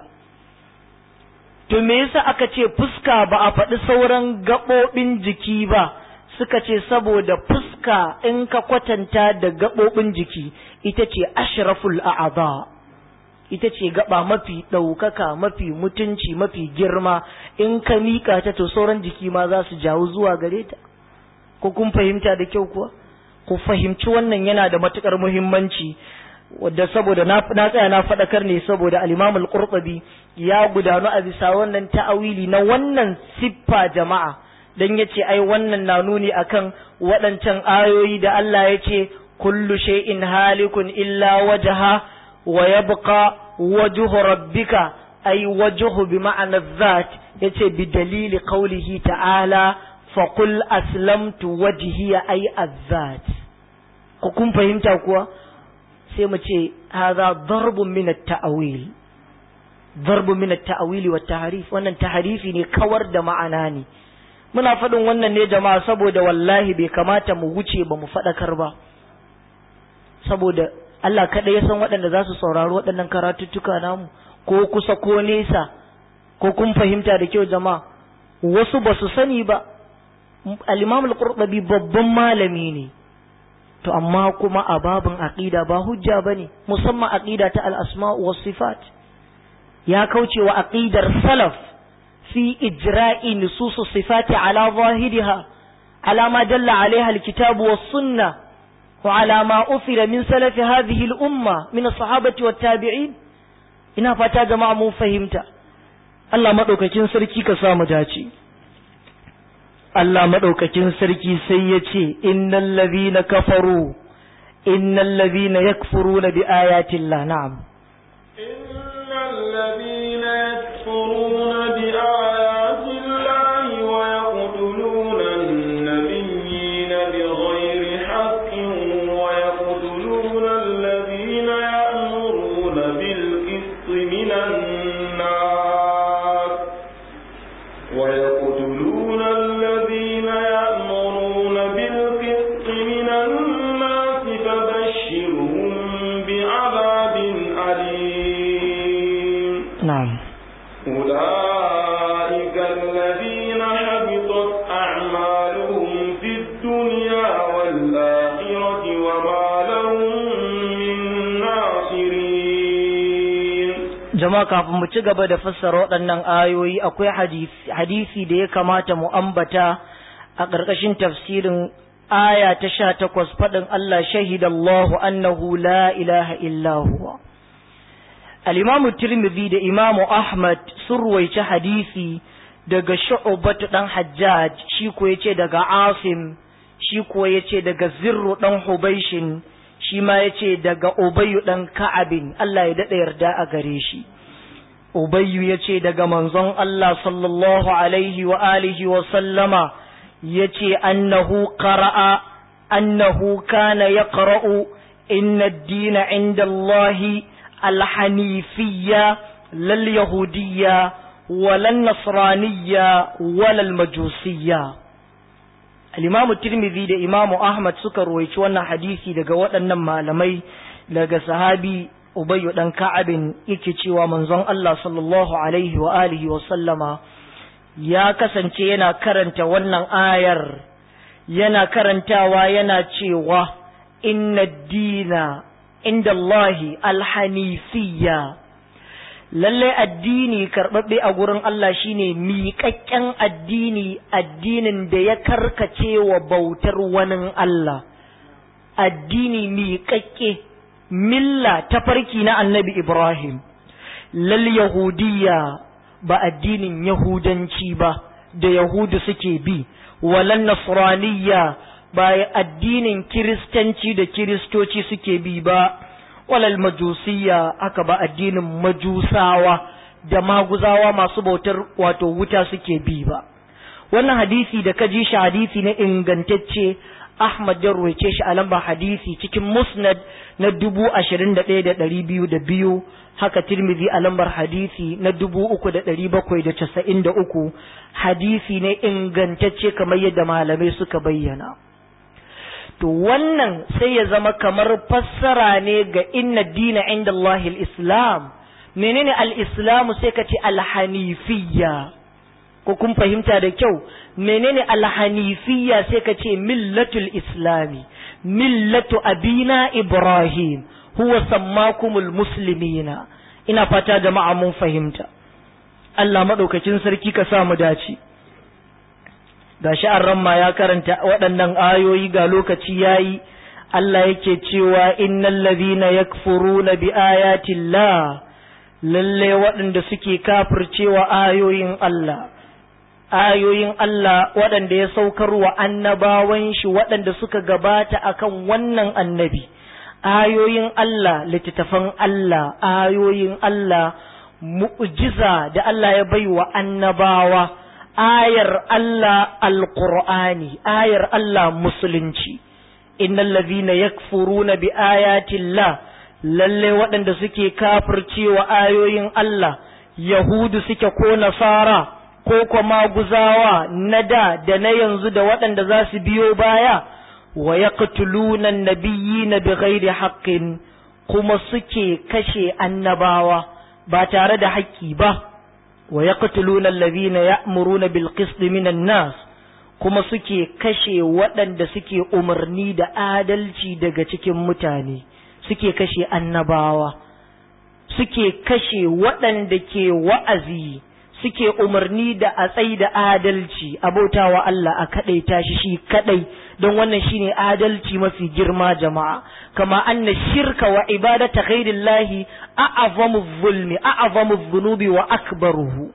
to me yasa aka ce fuska ba a faɗi sauran gaɓoɓin jiki ba suka ce saboda fuska in ka kwatanta da gaɓoɓin jiki ita ce ashraful a'adha ita ce gaba mafi ɗaukaka mafi mutunci mafi girma in ka miƙa ta to sauran jiki ma za su jawo zuwa gare ta ko kun fahimta da kyau kuwa ku fahimci wannan yana da matukar muhimmanci wadda saboda na tsaya na faɗakar ne saboda al-Imam al-Qurtubi ya gudanu a bisa wannan ta'awili na wannan siffa jama'a dan yace ai wannan na nuni akan waɗancan ayoyi da Allah yace kullu shay'in halikun illa wajha wa yabqa wajhu rabbika ay wajhu bi ma'ana dhat yace bi dalili qawlihi ta'ala fa qul aslamtu wajhiya ay azzat ku kun fahimta kuwa sai mu ce hadha darbun min at-ta'wil darbun min at-ta'wil wa tahrif wannan tahrifi ne kawar da ma'ana ne muna faɗin wannan ne jama'a saboda wallahi bai kamata mu wuce ba mu faɗakar ba saboda Allah kaɗai ya san waɗanda za su saurari waɗannan karatuttuka namu ko kusa ko nesa ko kun fahimta da kyau jama'a wasu ba su sani ba al-imam al-qurtubi babban malami ne to amma kuma a babin aqida ba hujja bane musamman aqida ta al-asma' was sifat ya kauce wa aqidar salaf fi ijra'i nusus sifati ala zahiriha ala ma dalla alaiha al-kitab was sunnah وعلى ما أثر من سلف هذه الأمة من الصحابة والتابعين ina fata jama'a mun fahimta Allah maɗaukakin sarki ka samu dace Allah maɗaukakin sarki sai ya ce innal ladhina kafaru innal ladhina yakfuruna bi ayati Allah na'am innal ladhina yakfuruna bi ayati Allah wa yaqtuluna an-nabiyyina bighayri haqqin wa yaqtuluna alladhina ya'muruna bil qisti minan nas wa yaqtuluna alladhina ya'muruna bil qisti minan nas fabashshirhum bi'adabin alim na'am أولئك الذين حبطت أعمالهم في الدنيا والآخرة وما لهم من ناصرين jama'a kafin mu ci gaba da fassara waɗannan ayoyi akwai hadisi, hadisi da ya kamata mu ambata a ƙarƙashin tafsirin aya ta sha takwas faɗin Allah shahidallahu annahu la ilaha illa huwa al-imamu tirmidhi da imamu ahmad sun ruwaici hadisi daga shu'batu dan hajjaj shi ko yace daga asim shi ko yace daga zirru dan hubaishin shi ma yace daga ubayyu dan ka'abin Allah ya dada yarda a gare shi ubayyu yace daga manzon Allah sallallahu alaihi wa alihi wa sallama yace annahu qara'a annahu kana yaqra'u inna ad-dina 'inda Allahi الحنيفية لا اليهودية ولا النصرانية ولا المجوسية الإمام الترمذي ده إمام أحمد سكر ويشوانا حديثي ده قوات malamai daga sahabi Ubayyu dan Ka'abin yake cewa manzon Allah sallallahu alaihi wa alihi wa sallama ya kasance yana karanta wannan ayar yana karantawa yana cewa inna dina inda Allahi alhanifiyya lalle addini karɓaɓɓe a gurin Allah shine miƙaƙƙen addini addinin da ya karkace wa bautar wani Allah addini miƙaƙƙe milla ta farki na annabi Ibrahim lal yahudiyya ba addinin yahudanci ba da yahudu suke bi walan nasraniyya ba addinin kiristanci da kiristoci suke bi ba walal majusiyya aka ba addinin majusawa da maguzawa masu bautar wato wuta suke bi ba wannan hadisi da ka ji shi hadisi na ingantacce Ahmad ya ruwaice shi a lamba hadisi cikin musnad na dubu ashirin da ɗaya da ɗari biyu da biyu haka tirmidhi a lambar hadisi na dubu uku da ɗari bakwai da casa'in da uku hadisi ne ingantacce kamar yadda malamai suka bayyana to wannan sai ya zama kamar fassara ne ga inna dina inda Allah islam menene al-islamu sai ka ce al-hanifiyya ko kun fahimta da kyau menene al-hanifiyya sai ka ce millatul islami millatu abina ibrahim huwa sammakumul muslimina ina fata jama'a mun fahimta Allah madaukakin sarki ka sa mu dace gashi an ramma ya karanta waɗannan ayoyi ga lokaci yayi Allah yake cewa innal ladhina yakfuruna bi ayati llah lalle waɗanda suke kafircewa ayoyin Allah ayoyin Allah waɗanda ya saukar wa annabawan shi waɗanda suka gabata akan wannan annabi ayoyin Allah littattafan Allah ayoyin Allah mu'jiza da Allah ya bai wa annabawa ayar Allah alqur'ani ayar Allah musulunci innal ladhina yakfuruna bi ayati Allah lalle waɗanda suke kafircewa ayoyin Allah yahudu suke ko nasara ko kuma guzawa na da da na yanzu da waɗanda za su biyo baya wa yaqtuluna an-nabiyyina bighairi haqqin kuma suke kashe annabawa ba tare da haƙƙi ba wa yaqtuluna alladhina ya'muruna bil qist minan nas kuma suke kashe waɗanda suke umarni da adalci daga cikin mutane suke kashe annabawa suke kashe waɗanda ke wa'azi suke umarni da a tsai da adalci abautawa Allah a kaɗaita shi shi kaɗai don wannan shine adalci mafi girma jama'a kama anna shirka wa ibadata ghairillahi a'azamu zulmi a'azamu dhunubi wa akbaruhu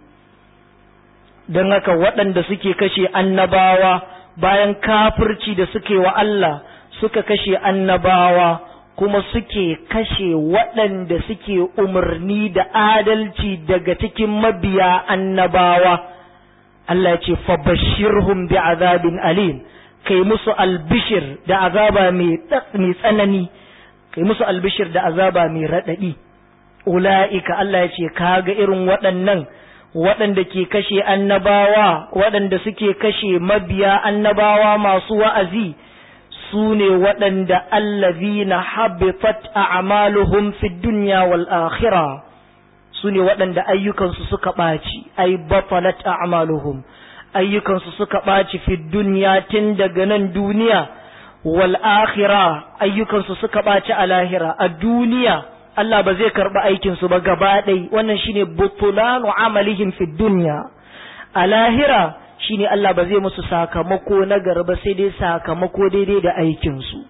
don haka waɗanda suke kashe annabawa bayan kafirci da suke wa Allah suka kashe annabawa kuma suke kashe waɗanda suke umarni da adalci daga cikin mabiya annabawa Allah ce fabashirhum bi azabin alim kai musu albishir da azaba mai tsanani kai musu albishir da azaba mai raɗaɗi ula'ika Allah ya ce kaga irin waɗannan waɗanda ke kashe annabawa waɗanda suke kashe mabiya annabawa masu wa'azi su ne waɗanda allazina habitat a'maluhum fid dunya wal akhirah su ne waɗanda ayyukansu suka ɓaci ai batalat a'maluhum ayyukansu suka ɓaci fid dunya tun daga nan duniya wal akhirah ayyukansu suka ɓaci a lahira a duniya Allah ba zai karɓi aikinsu ba gaba ɗai wannan shine butulanu amalihim fid dunya a lahira shine Allah ba zai musu sakamako na garba sai dai sakamako daidai da aikinsu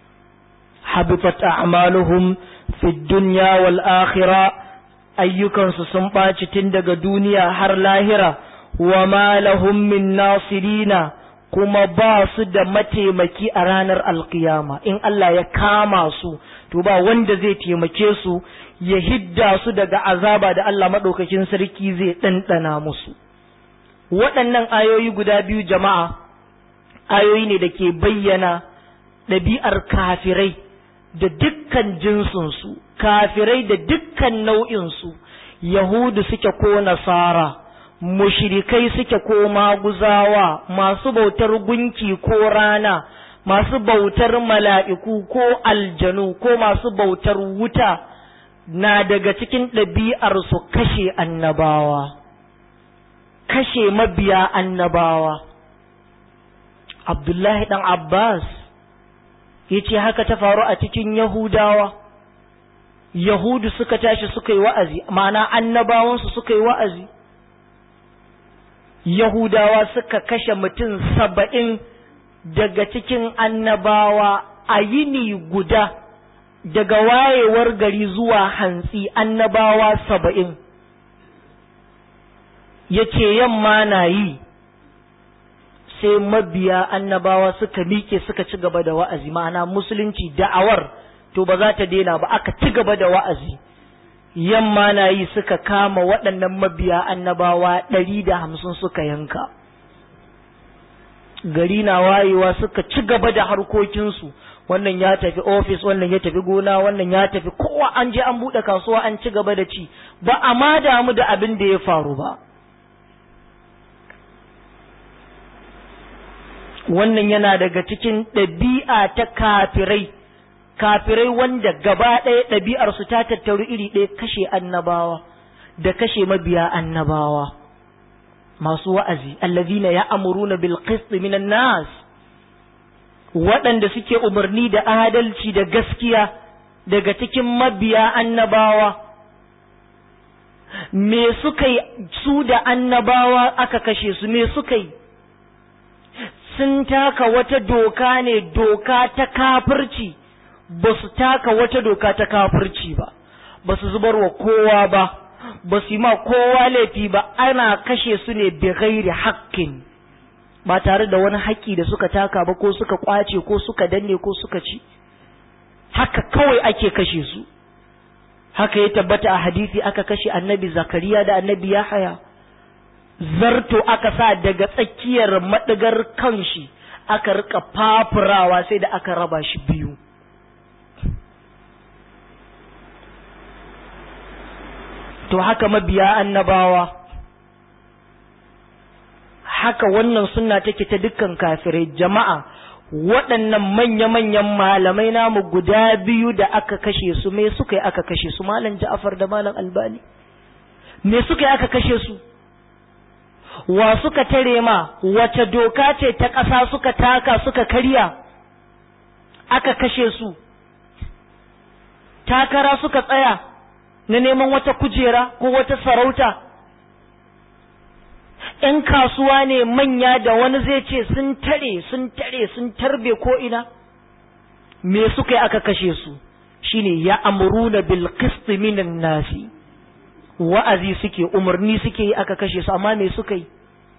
habitat a'maluhum fid dunya wal akhirah ayyukansu sun ɓaci tun daga duniya har lahira wa ma lahum min nasirina kuma ba su da mataimaki a ranar alkiyama in Allah ya kama su to ba wanda zai taimake su ya hidda su daga azaba da Allah maɗaukakin sarki zai ɗanɗana musu waɗannan ayoyi guda biyu jama'a ayoyi ne da ke bayyana ɗabi'ar kafirai da dukkan jinsinsu kafirai da dukkan nau'insu yahudu suke ko nasara mushrikai suke ko maguzawa masu bautar gunki ko rana masu bautar mala'iku ko aljanu ko masu bautar wuta na daga cikin ɗabi'arsu kashe annabawa kashe mabiya annabawa abdullahi ɗan abbas ya ce haka ta faru a cikin yahudawa yahudu suka tashi suka yi wa'azi ma'ana annabawansu suka yi wa'azi yahudawa suka kashe mutum saba'in daga cikin annabawa a yini guda daga wayewar gari zuwa hantsi annabawa saba'in ya ce yamma na yi sai mabiya annabawa suka miƙe suka ci gaba da wa'azi ma'ana musulunci da'awar to ba za ta daina ba aka ci gaba da wa'azi yamma na yi suka kama waɗannan mabiya annabawa ɗari da hamsin suka yanka gari na wayewa suka ci gaba da harkokinsu wannan ya tafi ofis wannan ya tafi gona wannan ya tafi kowa an je an buɗe kasuwa an ci gaba da ci ba a ma damu da abin da ya faru ba wannan yana daga cikin ɗabi'a ta kafirai kafirai wanda gaba ɗaya ɗabi'arsu ta tattaru iri ɗaya kashe annabawa da kashe mabiya annabawa masu wa'azi allazina ya amuruna bil qist minan nas waɗanda suke umarni da adalci da gaskiya daga cikin mabiya annabawa me suka yi su da annabawa aka kashe su me suka yi sun taka wata doka ne doka ta kafirci ba su taka wata doka ta kafirci ba ba su zubar wa kowa ba ba su yi ma kowa laifi ba ana kashe su ne bi ghairi haƙƙin ba tare da wani haƙƙi da suka taka ba ko suka ƙwace ko suka danne ko suka ci haka kawai ake kashe su haka ya tabbata a hadisi aka kashe annabi zakariya da annabi yahaya zarto aka sa daga tsakiyar maɗigar kanshi aka rika fafurawa sai da aka raba shi biyu to haka mabiya annabawa haka wannan sunna take ta dukkan kafirai jama'a waɗannan manya-manyan malamai namu guda biyu da aka kashe su me suka yi aka kashe su malam ja'afar da malam albani me suka yi aka kashe su wa suka tare ma wace doka ce ta ƙasa suka taka suka karya aka kashe su takara suka tsaya na neman wata kujera ko wata sarauta ‘yan kasuwa ne manya da wani zai ce sun tare sun tare sun tarbe ko ina me suka yi aka kashe su shine ya amuruna bil qist minan nasi wa'azi suke umarni suke yi aka kashe su amma me suka yi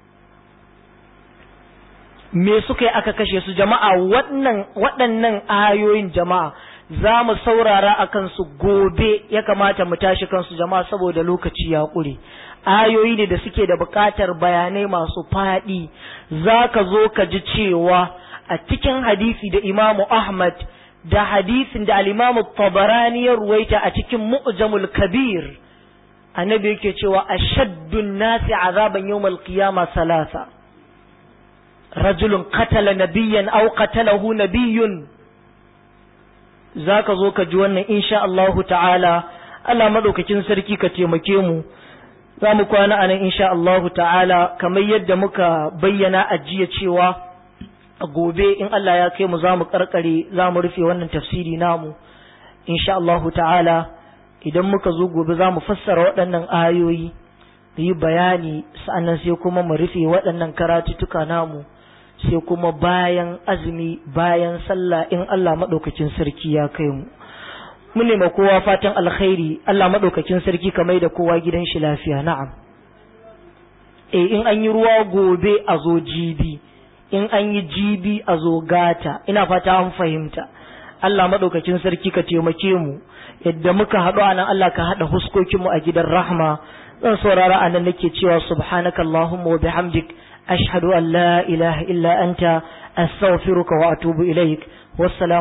me suka yi aka kashe su jama'a waɗannan waɗannan ayoyin jama'a za mu saurara a kansu gobe ya kamata mu tashi kansu jama'a saboda lokaci ya ƙure ayoyi ne da suke da buƙatar bayanai masu faɗi za ka zo ka ji cewa a cikin hadisi da imamu ahmad da hadisin da alimamu tabarani ya ruwaita a cikin mu'jamul kabir annabi yake cewa ashaddun nasi azaban yawmal qiyama salasa rajulun qatala nabiyyan aw qatalahu nabiyyun zaka zo ka ji wannan insha Allahu ta'ala Allah madaukakin sarki ka taimake mu za mu kwana anan insha Allahu ta'ala kamar yadda muka bayyana a jiya cewa a gobe in Allah ya kai mu za mu karkare za mu rufe wannan tafsiri namu insha Allahu ta'ala idan muka zo gobe za mu fassara waɗannan ayoyi mu yi bayani sa'annan sai kuma mu rufe waɗannan karatuttuka namu sai kuma bayan azumi bayan sallah in Allah maɗaukakin sarki ya kai mu mu nema kowa fatan alkhairi Allah maɗaukakin sarki ka mai da kowa gidan shi lafiya na'am eh in an yi ruwa gobe a zo jibi in an yi jibi a zo gata ina fata an fahimta Allah maɗaukakin sarki ka taimake mu yadda muka haɗu a nan Allah ka haɗa huskokinmu a gidan rahma zan saurara a nan nake cewa subhanaka Allahumma wa bihamdik ashhadu an la ilaha illa anta astaghfiruka wa atubu ilaik wassalamu